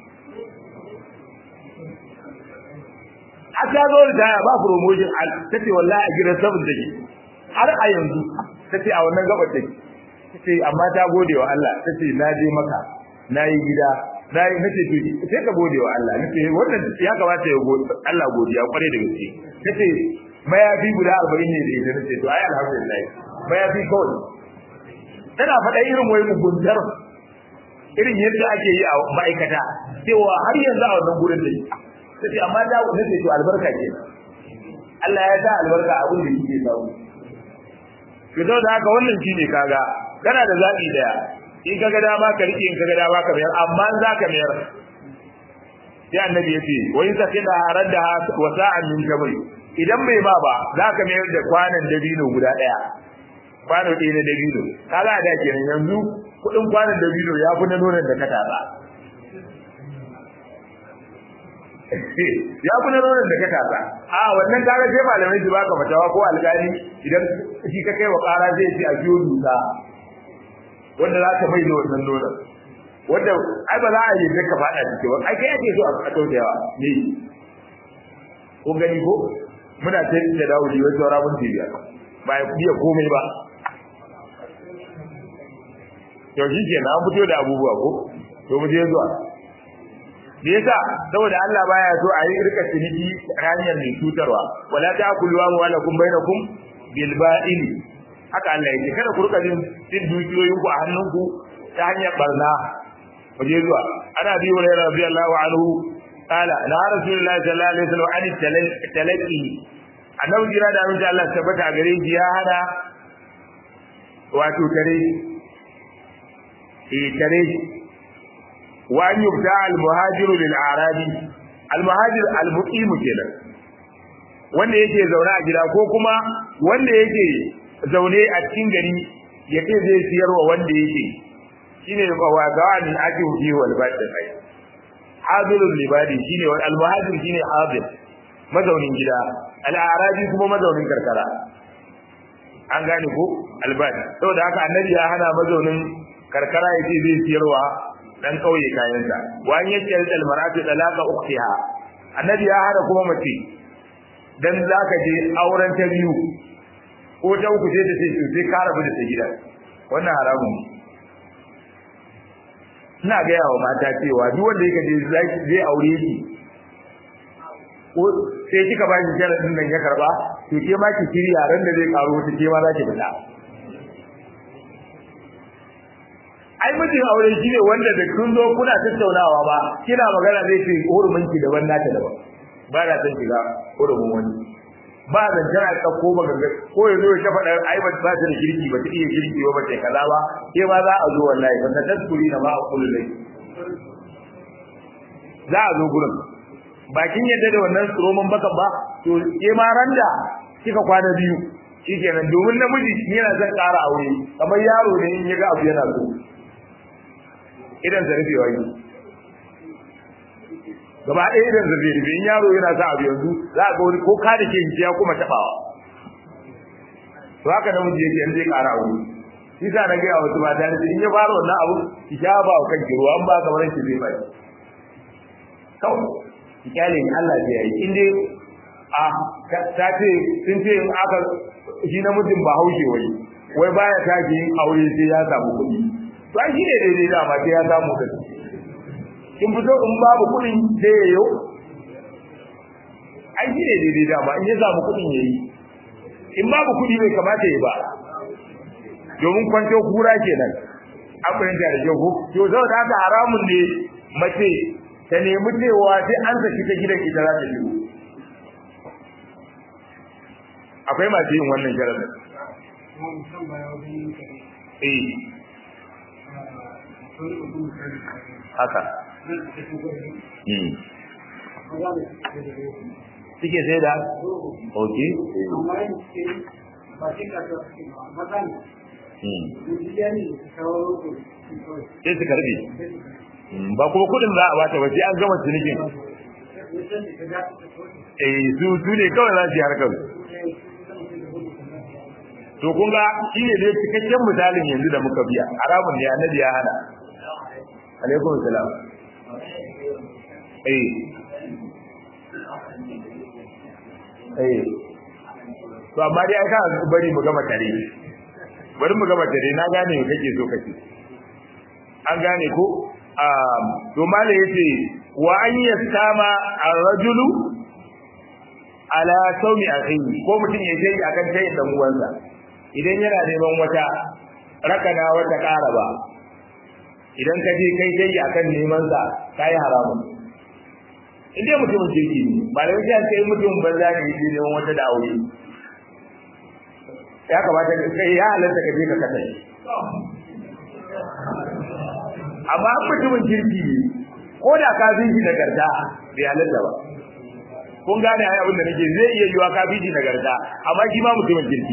a ta zo ritaya ba promotion ta ce wallahi a gidan 7 take har a yanzu ta ce a wannan gabar take ta ce amma ta gode wa Allah ta ce na je maka na yi gida na yi nace to sai ka gode wa Allah nace wannan ya kamata ya gode Allah godiya kware da gaske nace mayafi guda 40 ne da ita nace to ai alhamdulillah mayafi kawai tana faɗa irin wai muguntar irin yadda ake yi a ma'aikata cewa har yanzu a wannan gurin da tace amma da nace to albarka ke Allah ya sa albarka abin da kike samu to da haka wannan shine kaga kana da zabi daya in kaga dama ka rike in kaga dama ka mayar amma in zaka mayar sai annabi yace wa in sakina haradda wa sa'an min kabri idan bai ba ba zaka mayar da kwanan dabino guda daya kwano ɗaya na dabino kaga da kenan yanzu kudin kwanan dabino ya fi na nonon da ka taba ya fi na nonon da ka taba a wannan kaga sai malamai su baka fatawa ko alƙali idan shi ka kai wa ƙara zai ce a biyo duka wanda za ta mai da wannan nonon wanda ai ba za a yi da ka faɗa ciki ba ai kai ake so a kaucewa ne ko gani ko muna ta da dawudi wai saura mun tibiya ba ya biya komai ba to shi ke na fito da abubuwa ko to mu je zuwa me yasa saboda Allah baya so a yi rika ciniki hanyar mai cutarwa wala ta'kulu amwalakum bainakum bil ba'il haka Allah yake kada ku rika jin din dukiyoyin ku a hannunku ta hanyar barna mu je zuwa ana bi wa radiyallahu anhu qala la rasulullahi sallallahu alaihi wasallam an talaqi annabi jira da amince Allah tabbata gare shi ya hada wato tare eh tare wa an yubda al muhajiru lil arabi al muhajir al muqim kenan wanda yake zaune a gida ko kuma wanda yake zaune a cikin gari ya ce zai siyarwa wanda yake shine wa gawanin ake fi wal badi kai hadirul libadi shine wal al muhajir shine hadir mazaunin gida al arabi kuma mazaunin karkara an gane ko albadi saboda haka annabi ya hana mazaunin karkara yace zai siyarwa dan kauye kayansa wa an yake al maratu talaqa ukhtiha annabi ya hana kuma mace dan zaka je auren ta biyu ko ta uku sai ta ce to sai ka rabu da ta gida wannan haramun ina ga yawa mata cewa duk wanda yake je zai aure ki ko sai kika ba shi sharadin nan ya karba to ke ma ki kiri yaran da zai karo wata ke ma za ki fita ai mijin aure shi ne wanda da kun zo kuna tattaunawa ba kina magana zai ce hurumin ki daban nata daban ba na san shiga hurumin wani ba zan tana ka ko ba ganga ko yanzu ya ta faɗa ai ba ta da kirki ba ta iya kirki ba ba ta kaza ba ke ma za a zo wallahi ba ta taskuri na ma a kullu lai za a zo gurin bakin yadda da wannan roman bakan ba to ke ma randa kika kwana biyu shikenan domin namiji yana zan ƙara aure kamar yaro ne in ya ga abu yana so idan sa rufewa yi gaba ɗaya idan sa zai rufe in yaro yana sa abu yanzu za a ga wani ko ka da ke ya kuma taɓawa to haka namiji yake in zai ƙara aure shi sa na gaya wasu mata ne in ya fara wannan abu ki sha ba wa kanki ruwa an ba kamar ki zai bai kawai ki kyale ni Allah zai yi in dai a ta ce sun ce in aka shi namijin ba haushe wai wai baya tashi yin aure sai ya samu kuɗi to ai shi ne daidai da ma sai ya samu kuɗi kin fito in babu kuɗin sai ya yo ai shi ne daidai da ma in ya samu kuɗin ya yi in babu kuɗi bai kamata ya ba domin kwanto kura kenan an fahimta da kyau to saboda haka haramun ne mace ta nemi cewa sai an saki ta gidan ita za ta shigo akwai masu yin wannan sharadin eh haka suke sai da ok sai su karbe ba kuma kudin za a bata ba sai an gama cinikin eh su su ne kawai za su yi harkar to kun ga shi ne dai cikakken misalin yanzu da muka biya haramun ne annabi ya hana alaikum salam eh eh to amma dai aka bari mu gama tare bari mu gama tare na gane me kake so kace an gane ko um to mala yace wa an yastama ar-rajulu ala sawmi akhihi ko mutum ya je akan tayin dan uwansa idan yana neman wata rakana wata karaba idan ka je kai dai akan neman sa kai haramun inda mutumin kirki ne ba da wajen sai mutum banza ne yake neman wata da aure ya kamata kai ya halatta ka je ka kasa amma mutumin kirki ne ko da ka bi shi nagarta bai halatta ba kun gane ai abin da nake zai iya yiwa ka bi shi nagarta amma shi ma mutumin kirki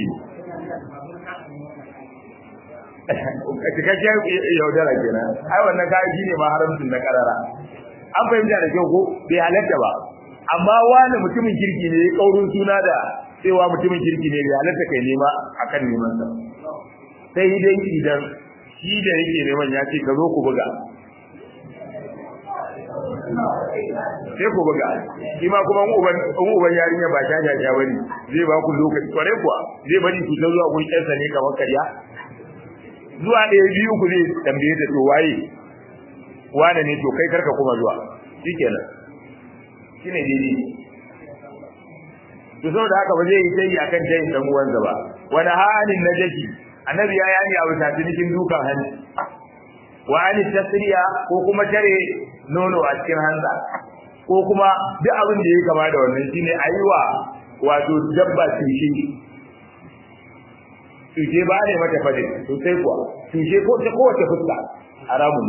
ne cikakken yaudara kenan ai wannan kayan shi ne ma haramcin na karara an fahimta da kyau ko bai halatta ba amma wani mutumin kirki ne ya kaurin suna da cewa mutumin kirki ne bai halatta kai nema akan neman sa sai dai idan shi da yake neman ya ce ka zo ku buga sai ku buga shi ma kuma uban uban yarinya ba ta jaja bane zai ba ku lokaci kware kuwa zai bari ku ta zuwa kun kyansa ne kamar karya zuwa ɗaya biyu ku zai tambaye ta to waye wane ne to kai karka kuma zuwa shikenan shine daidai to saboda haka ba zai yi tayi akan tayin dan uwansa ba wani halin najashi annabi ya yani a wuta cikin dukan hanci wa ani tasriya ko kuma tare nono a cikin hanza ko kuma duk abin da ya kama da wannan shine ayiwa wato dabba tushe tushe ba ne mata fade sosai kuwa tushe ko ta kowace fuska haramun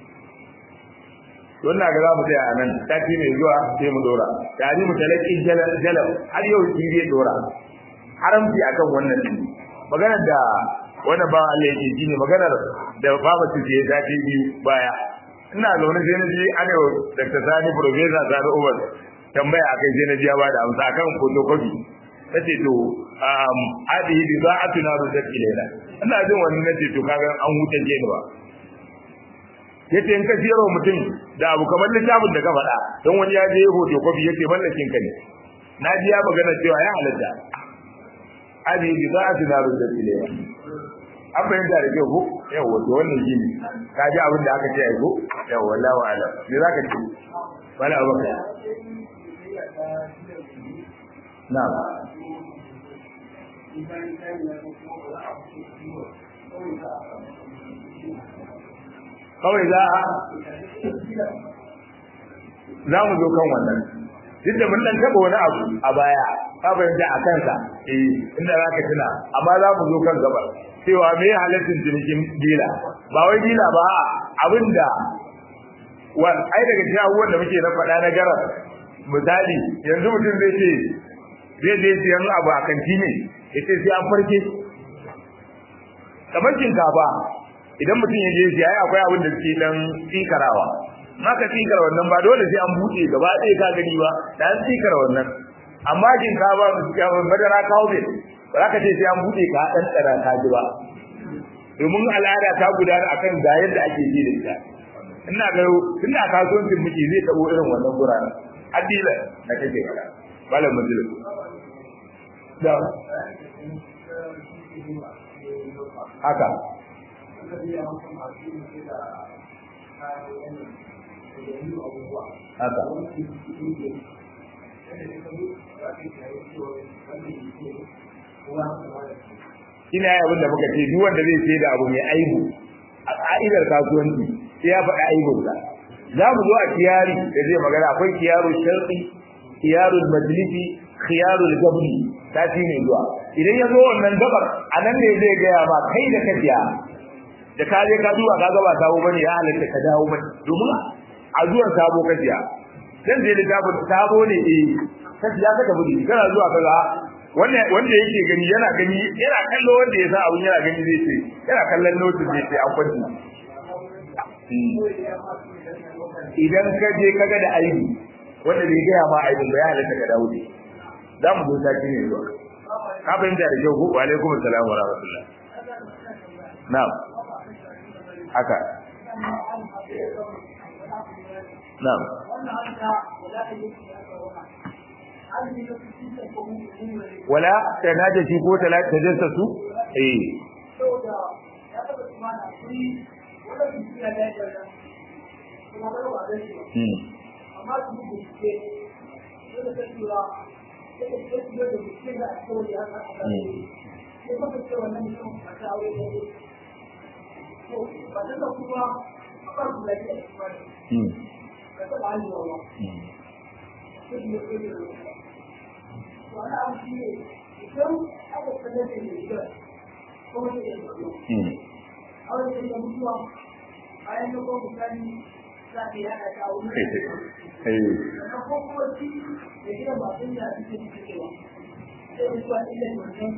wannan ga za mu tsaya a nan sati mai zuwa sai mu dora tare mu talakin jalal har yau shi zai dora haramci akan wannan din maganar da wannan ba Allah yake ji ne maganar da baba su je sati biyu baya ina zaune sai na ji ana Dr. Sani Professor Sani Umar tambaya akai sai na ji ya bada amsa akan photocopy nace to um hadihi bida'atuna rudat ilayna ina jin wannan nace to kaga an huta je ni ba yace in ka siyarwa mutum da abu kamar littafin da ka faɗa don wani ya je hoto kofi yace mallakin ka ne na ji ya magana cewa ya halatta abi bi za su na rubuta ile an bayyana da kyau ko yau wato wannan shi ne ka ji abin da aka ce ai ko yau wallahi wa alam me zaka ce wala abaka na'am kawai za a za mu zo kan wannan duk da mun dan taba wani abu a baya ka bayyana a kansa eh inda zaka tuna amma za mu zo kan gaba cewa me halaccin cinikin dila ba wai dila ba abinda wa ai daga cikin abubuwan da muke na faɗa na garar misali yanzu mutum zai ce zai je siyan abu a kanti ne ya ce sai an farke kamar shinkafa idan mutum ya je siya akwai abin da suke dan tsikarawa maka tsikar wannan ba dole sai an buɗe gaba ɗaya ka gani ba da an tsikar wannan amma shinkafa madara kawo bai ba za ka ce sai an buɗe ka ɗan tsara ka ji ba domin al'ada ta gudana akan ga yadda ake ji da ita ina ga ina kasuwancin miki zai tabo irin wannan guraren addila da kake fara malam majalis da haka haka ina yi abin da muka ce duk wanda zai sai da abu mai aibu a ka'idar kasuwanci sai ya faɗi aibunsa za mu zo a kiyari da zai magana akwai kiyarul sharqi kiyarul majlisi khiyarul gabni sati ne zuwa idan ya zo wannan gabar a nan ne zai gaya ma kai da ka biya da ka je ka duba ka gaba sabo bane ya halatta ka dawo bane domin a zuwan sabo ka biya dan zai littafin sabo ne eh ka biya ka tafi kana zuwa kaga wanda wanda yake gani yana gani yana kallo wanda ya sa abun yana gani zai ce yana kallon notice zai ce an kwanci idan ka je kaga da aibi wanda bai gaya ma aibin ba ya halatta ka dawo za mu zo sati ne zuwa ka fahimta da kyau ko wa alaikum assalam wa rahmatullah na'am haka na'am wala tanaja shi ko talata jinsa su eh bayan da kuma misali za ka yi haɗa ta wuri da kuma shi da gidan ba sun da suke suke cewa sai da suwa illa wannan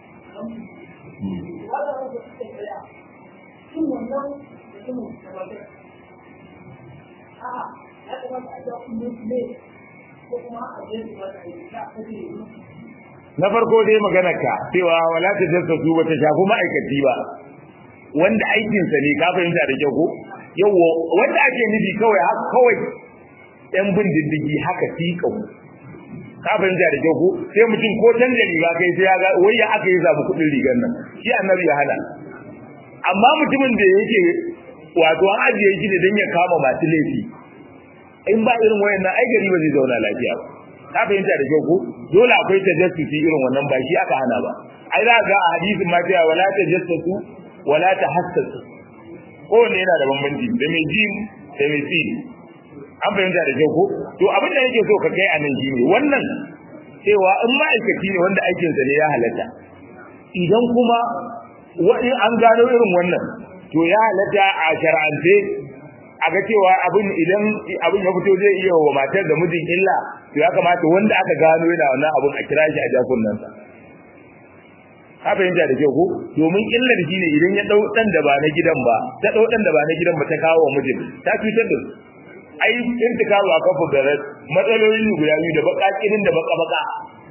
wanda wanda suke tsaya shin wannan da kuma da ba zai a'a ya kamata a jawo ne ne ko kuma a je su wata yi ta kaje na farko dai magana ka cewa wala ta jassasu ba ta shafi ma'aikaci ba wanda aikinsa ne ka fahimta da kyau ko yawo wanda ake nufi kawai haka kawai yan bin diddigi haka tikau ka fahimta da kyau ko sai mutum ko canza riga kai sai ya ga wai ya aka yi zamu kudin rigar nan shi annabi ya hana amma mutumin da yake wato an ajiye shi ne don ya kama masu laifi in ba irin wayannan ai gari ba zai zauna lafiya ba ka fahimta da kyau ko dole akwai tajassusi irin wannan ba shi aka hana ba ai za ga a hadisin ma cewa wala tajassasu wala tahassasu kowanne yana da bambanci da mai jim da mai sin an fahimta da kyau ko to abin da yake so ka kai a nan shine wannan cewa in ma'aikaci ne wanda aikinsa ne ya halatta idan kuma wani an gano irin wannan to ya halatta a shar'ance a ga cewa abin idan abin ya fito zai iya wa matar da mijin illa to ya kamata wanda aka gano yana wannan abin a kira shi a jakunansa ka fahimta da kyau ko domin illar shi ne idan ya dau dan da ba na gidan ba ta dau dan da ba na gidan ba ta kawo wa mijin ta cutar da su ai in ta kawo a kafa da matsalolin guda biyu da baka kirin da baka baka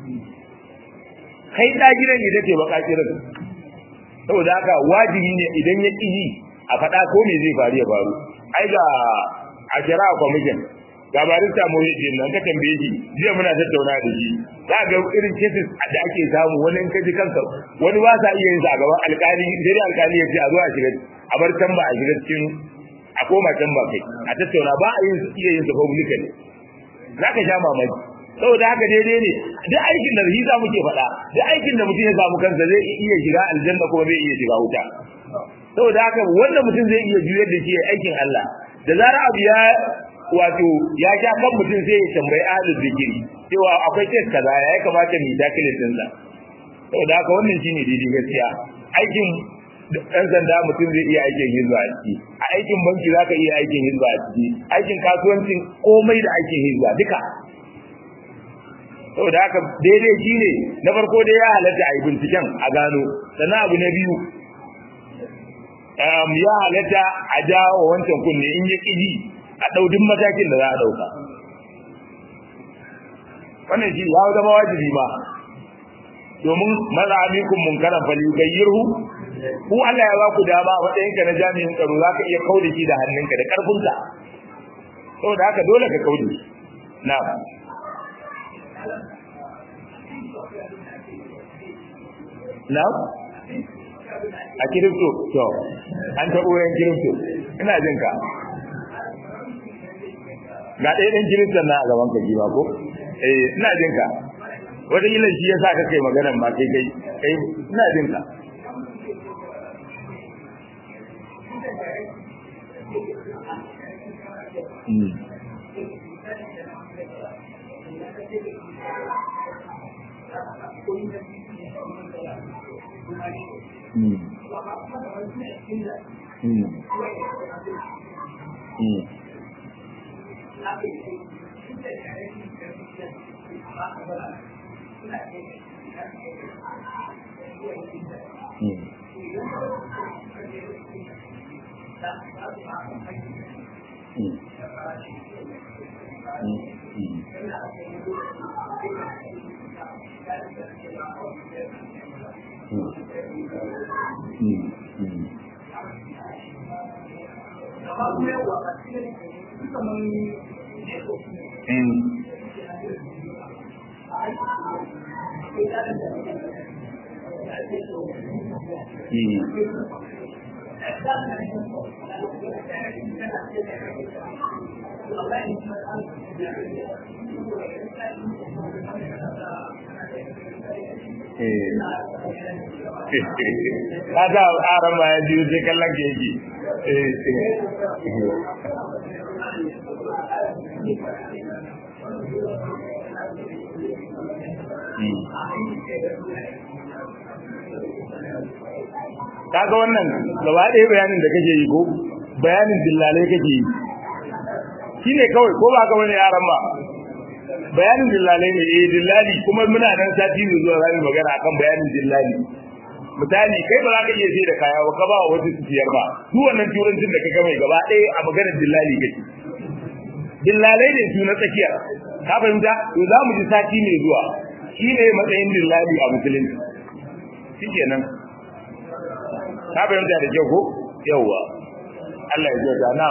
kai da gidan ita ce baka kirin saboda haka wajibi ne idan ya ƙi a faɗa ko me zai faru ya faru ai ga a kira kwamishin ga barista muhijin nan ka tambaye shi jiya muna tattauna da shi za ga irin cases da ake samu wani in ka ji kansa wani ba sa iya yin sa a gaban alkali sai alkali ya ce a zo a shiga a bar can ba a shiga cikin a koma can ba kai a tattauna ba a yin iya yin sa publicly za ka sha mamaki saboda haka daidai ne duk aikin da shi za muke faɗa duk aikin da mutum ya samu kansa zai iya shiga aljanna kuma zai iya shiga wuta saboda haka wannan mutum zai iya juyar da shi aikin Allah da zarar abu ya wato ya ja kan mutum sai ya tambayi ahlul zikiri cewa akwai test kaza ya kamata mu dakile din sa saboda haka wannan shine daidai gaskiya aikin dan sanda mutum zai iya aikin hizba a ciki a aikin banki zaka iya aikin hizba a ciki aikin kasuwancin komai da aikin hizba duka saboda haka daidai shine na farko dai ya halatta a yi binciken a gano sannan abu na biyu ya halatta a jawo wancan kunne in ya ƙiji a ɗaudin matakin da za a ɗauka wannan shi ya zama wajibi ma domin maza amikun munkaran fali gayyirhu ku Allah ya ba ku dama a matsayinka na jami'in tsaro za ka iya kauda shi da hannunka da ƙarfinka saboda haka dole ka kauda shi na na a kirifto to an taɓo yan kirifto ina jin ka ga ɗaya ɗan kiristan na a gaban ka ba ko eh ina jin ka wata ilan shi ya sa ka kai maganar ma kai kai kai ina jin ka Kaga aran ma ya biyu sai kallon ke yake. Kaga wannan gaba ɗaya bayanin da kake yi ko bayanin dillalai kake yi. Shi ne kawai ko ba ka wani yaran ba. Bayanin dillalai ne eh dillali kuma muna nan sati mai zuwa za mu magana akan bayanin dillali. misali kai ba za ka iya sai da kaya ba ka ba wa wasu siyar ba su wannan turancin da ka ga mai gaba ɗaya a maganar dillali kake dillalai ne su na tsakiya ka fahimta to za mu ji sati mai zuwa shi ne matsayin dillali a musulunci shi kenan ka fahimta da kyau ko yawwa Allah ya kyauta na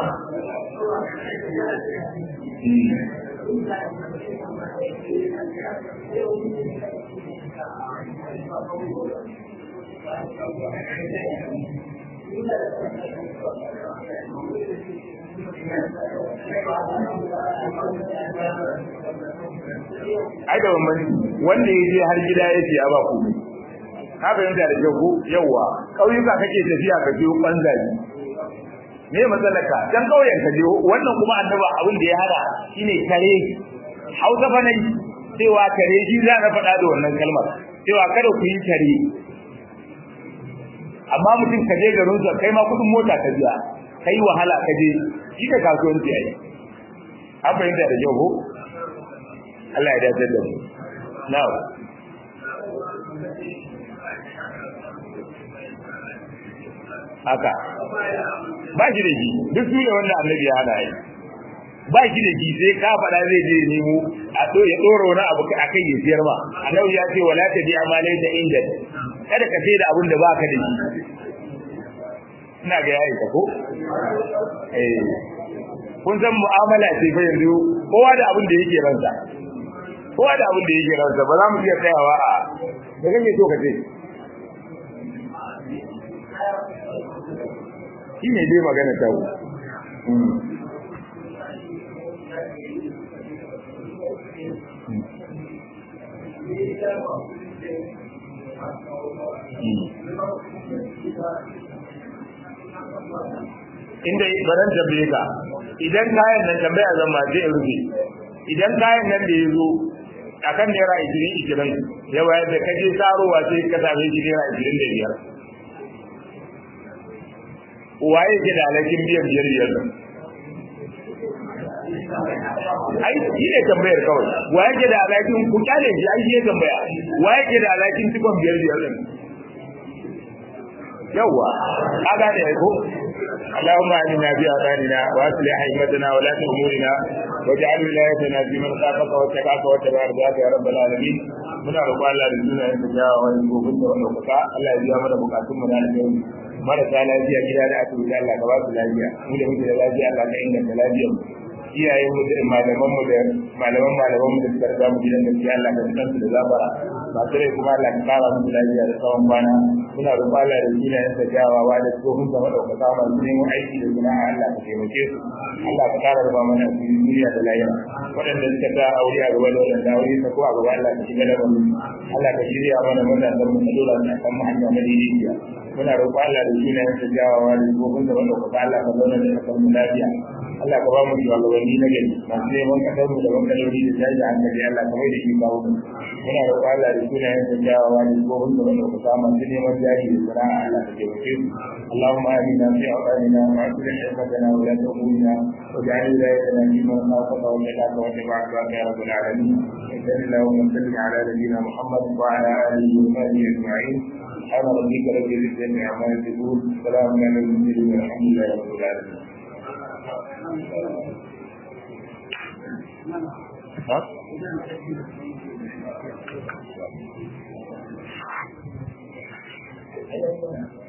ai da wannan wanda ya je har gida ya ce a ba ku ka fahimta da kyau ko yawa kauyuka kake tafiya ka biyo banzaji me matsalaka dan kauyen ka je wannan kuma annaba abin da ya hada shine kare hausa fa nai cewa kare shi za na faɗa da wannan kalmar cewa kada ku yi kare amma mutum ka je garin sa kai ma kudin mota ka biya kai wahala ka je shi ka kasuwanci ai an fahimta da kyau ko Allah ya dace da mu na'am haka ba shi da shi duk su ne wanda annabi ya hana yi ba shi da shi sai ka faɗa zai je nemo a to ya ɗora wani abu a kai ya siyar ma annabi ya ce wala ta bi amalai ta inda kada ka sai da abin da baka da shi ina ga yayi ka ko eh kun san mu'amala ce fa yanzu kowa da abin da yake ransa kowa da abin da yake ransa ba za mu iya tsayawa a da kake so ka ce shi ne dai magana ta wu inda baran tambaye ka idan kayan nan tambaya zan ma je in rufe idan kayan nan da ya zo akan naira ishirin ishirin ya wayar da kaje sarowa sai ka same shi naira ishirin da biyar waye ke da alakin biyan biyar biyar nan ai shi ne tambayar kawai waye ke da alakin ku kyale shi ai shi ne tambaya waye ke da alakin cikon biyar biyar nan yawa ka gane ai ko اللهم اعنا في اذاننا واصلح ائمتنا ولاة امورنا واجعل ولايتنا في من خافك واتقاك واتبع رضاك يا رب العالمين muna roƙon Allah da suna yin tafiyawa wani gobin da wani kuka Allah ya biya mana bukatun mu na alheri marasa lafiya gida da asibiti Allah ka ba su lafiya mu da muke da lafiya Allah ka inganta lafiyar mu iyayen mu da malaman mu da malaman malaman mu da suka riga mu gidan gaskiya Allah ka san su da zabara masu rai kuma Allah ka kara mu lafiya da tsawon kwana muna roƙon Allah da suna yin tafiyawa da tsohon da madaukaka masu neman aiki da sana'a Allah ka taimake su Allah ka kara rufa mana duniya da lahira waɗanda suka ta aure a gaba da waɗanda aure ta ko a gaba Allah ka shiga da mu Allah ka shirya mana matasan mu dole na kan mu hanya madaidaiciya muna roƙon Allah da suna yin tafiyawa da tsohon da madaukaka Allah ka zauna da kasar mu lafiya Allah ka ba mu shugabanni na gari masu neman kasar mu da bangalori da jaji hankali Allah ka mai da shi kawo mu muna roƙon Allah da sunayen sa kyawawa da tsohon da wanda ku samu masu neman jari da sana'a Allah ka taimake su اللهم آمنا في أوطاننا وأصلح حكمتنا ولاة أمورنا واجعل ولايتنا في من خافك واتقاك واتبع عبادك يا رب العالمين وصل اللهم وسلم على نبينا محمد وعلى آله وصحبه أجمعين سبحان ربك رب العزة عما يصفون سلام على المرسلين والحمد لله رب العالمين ها؟ Thank you.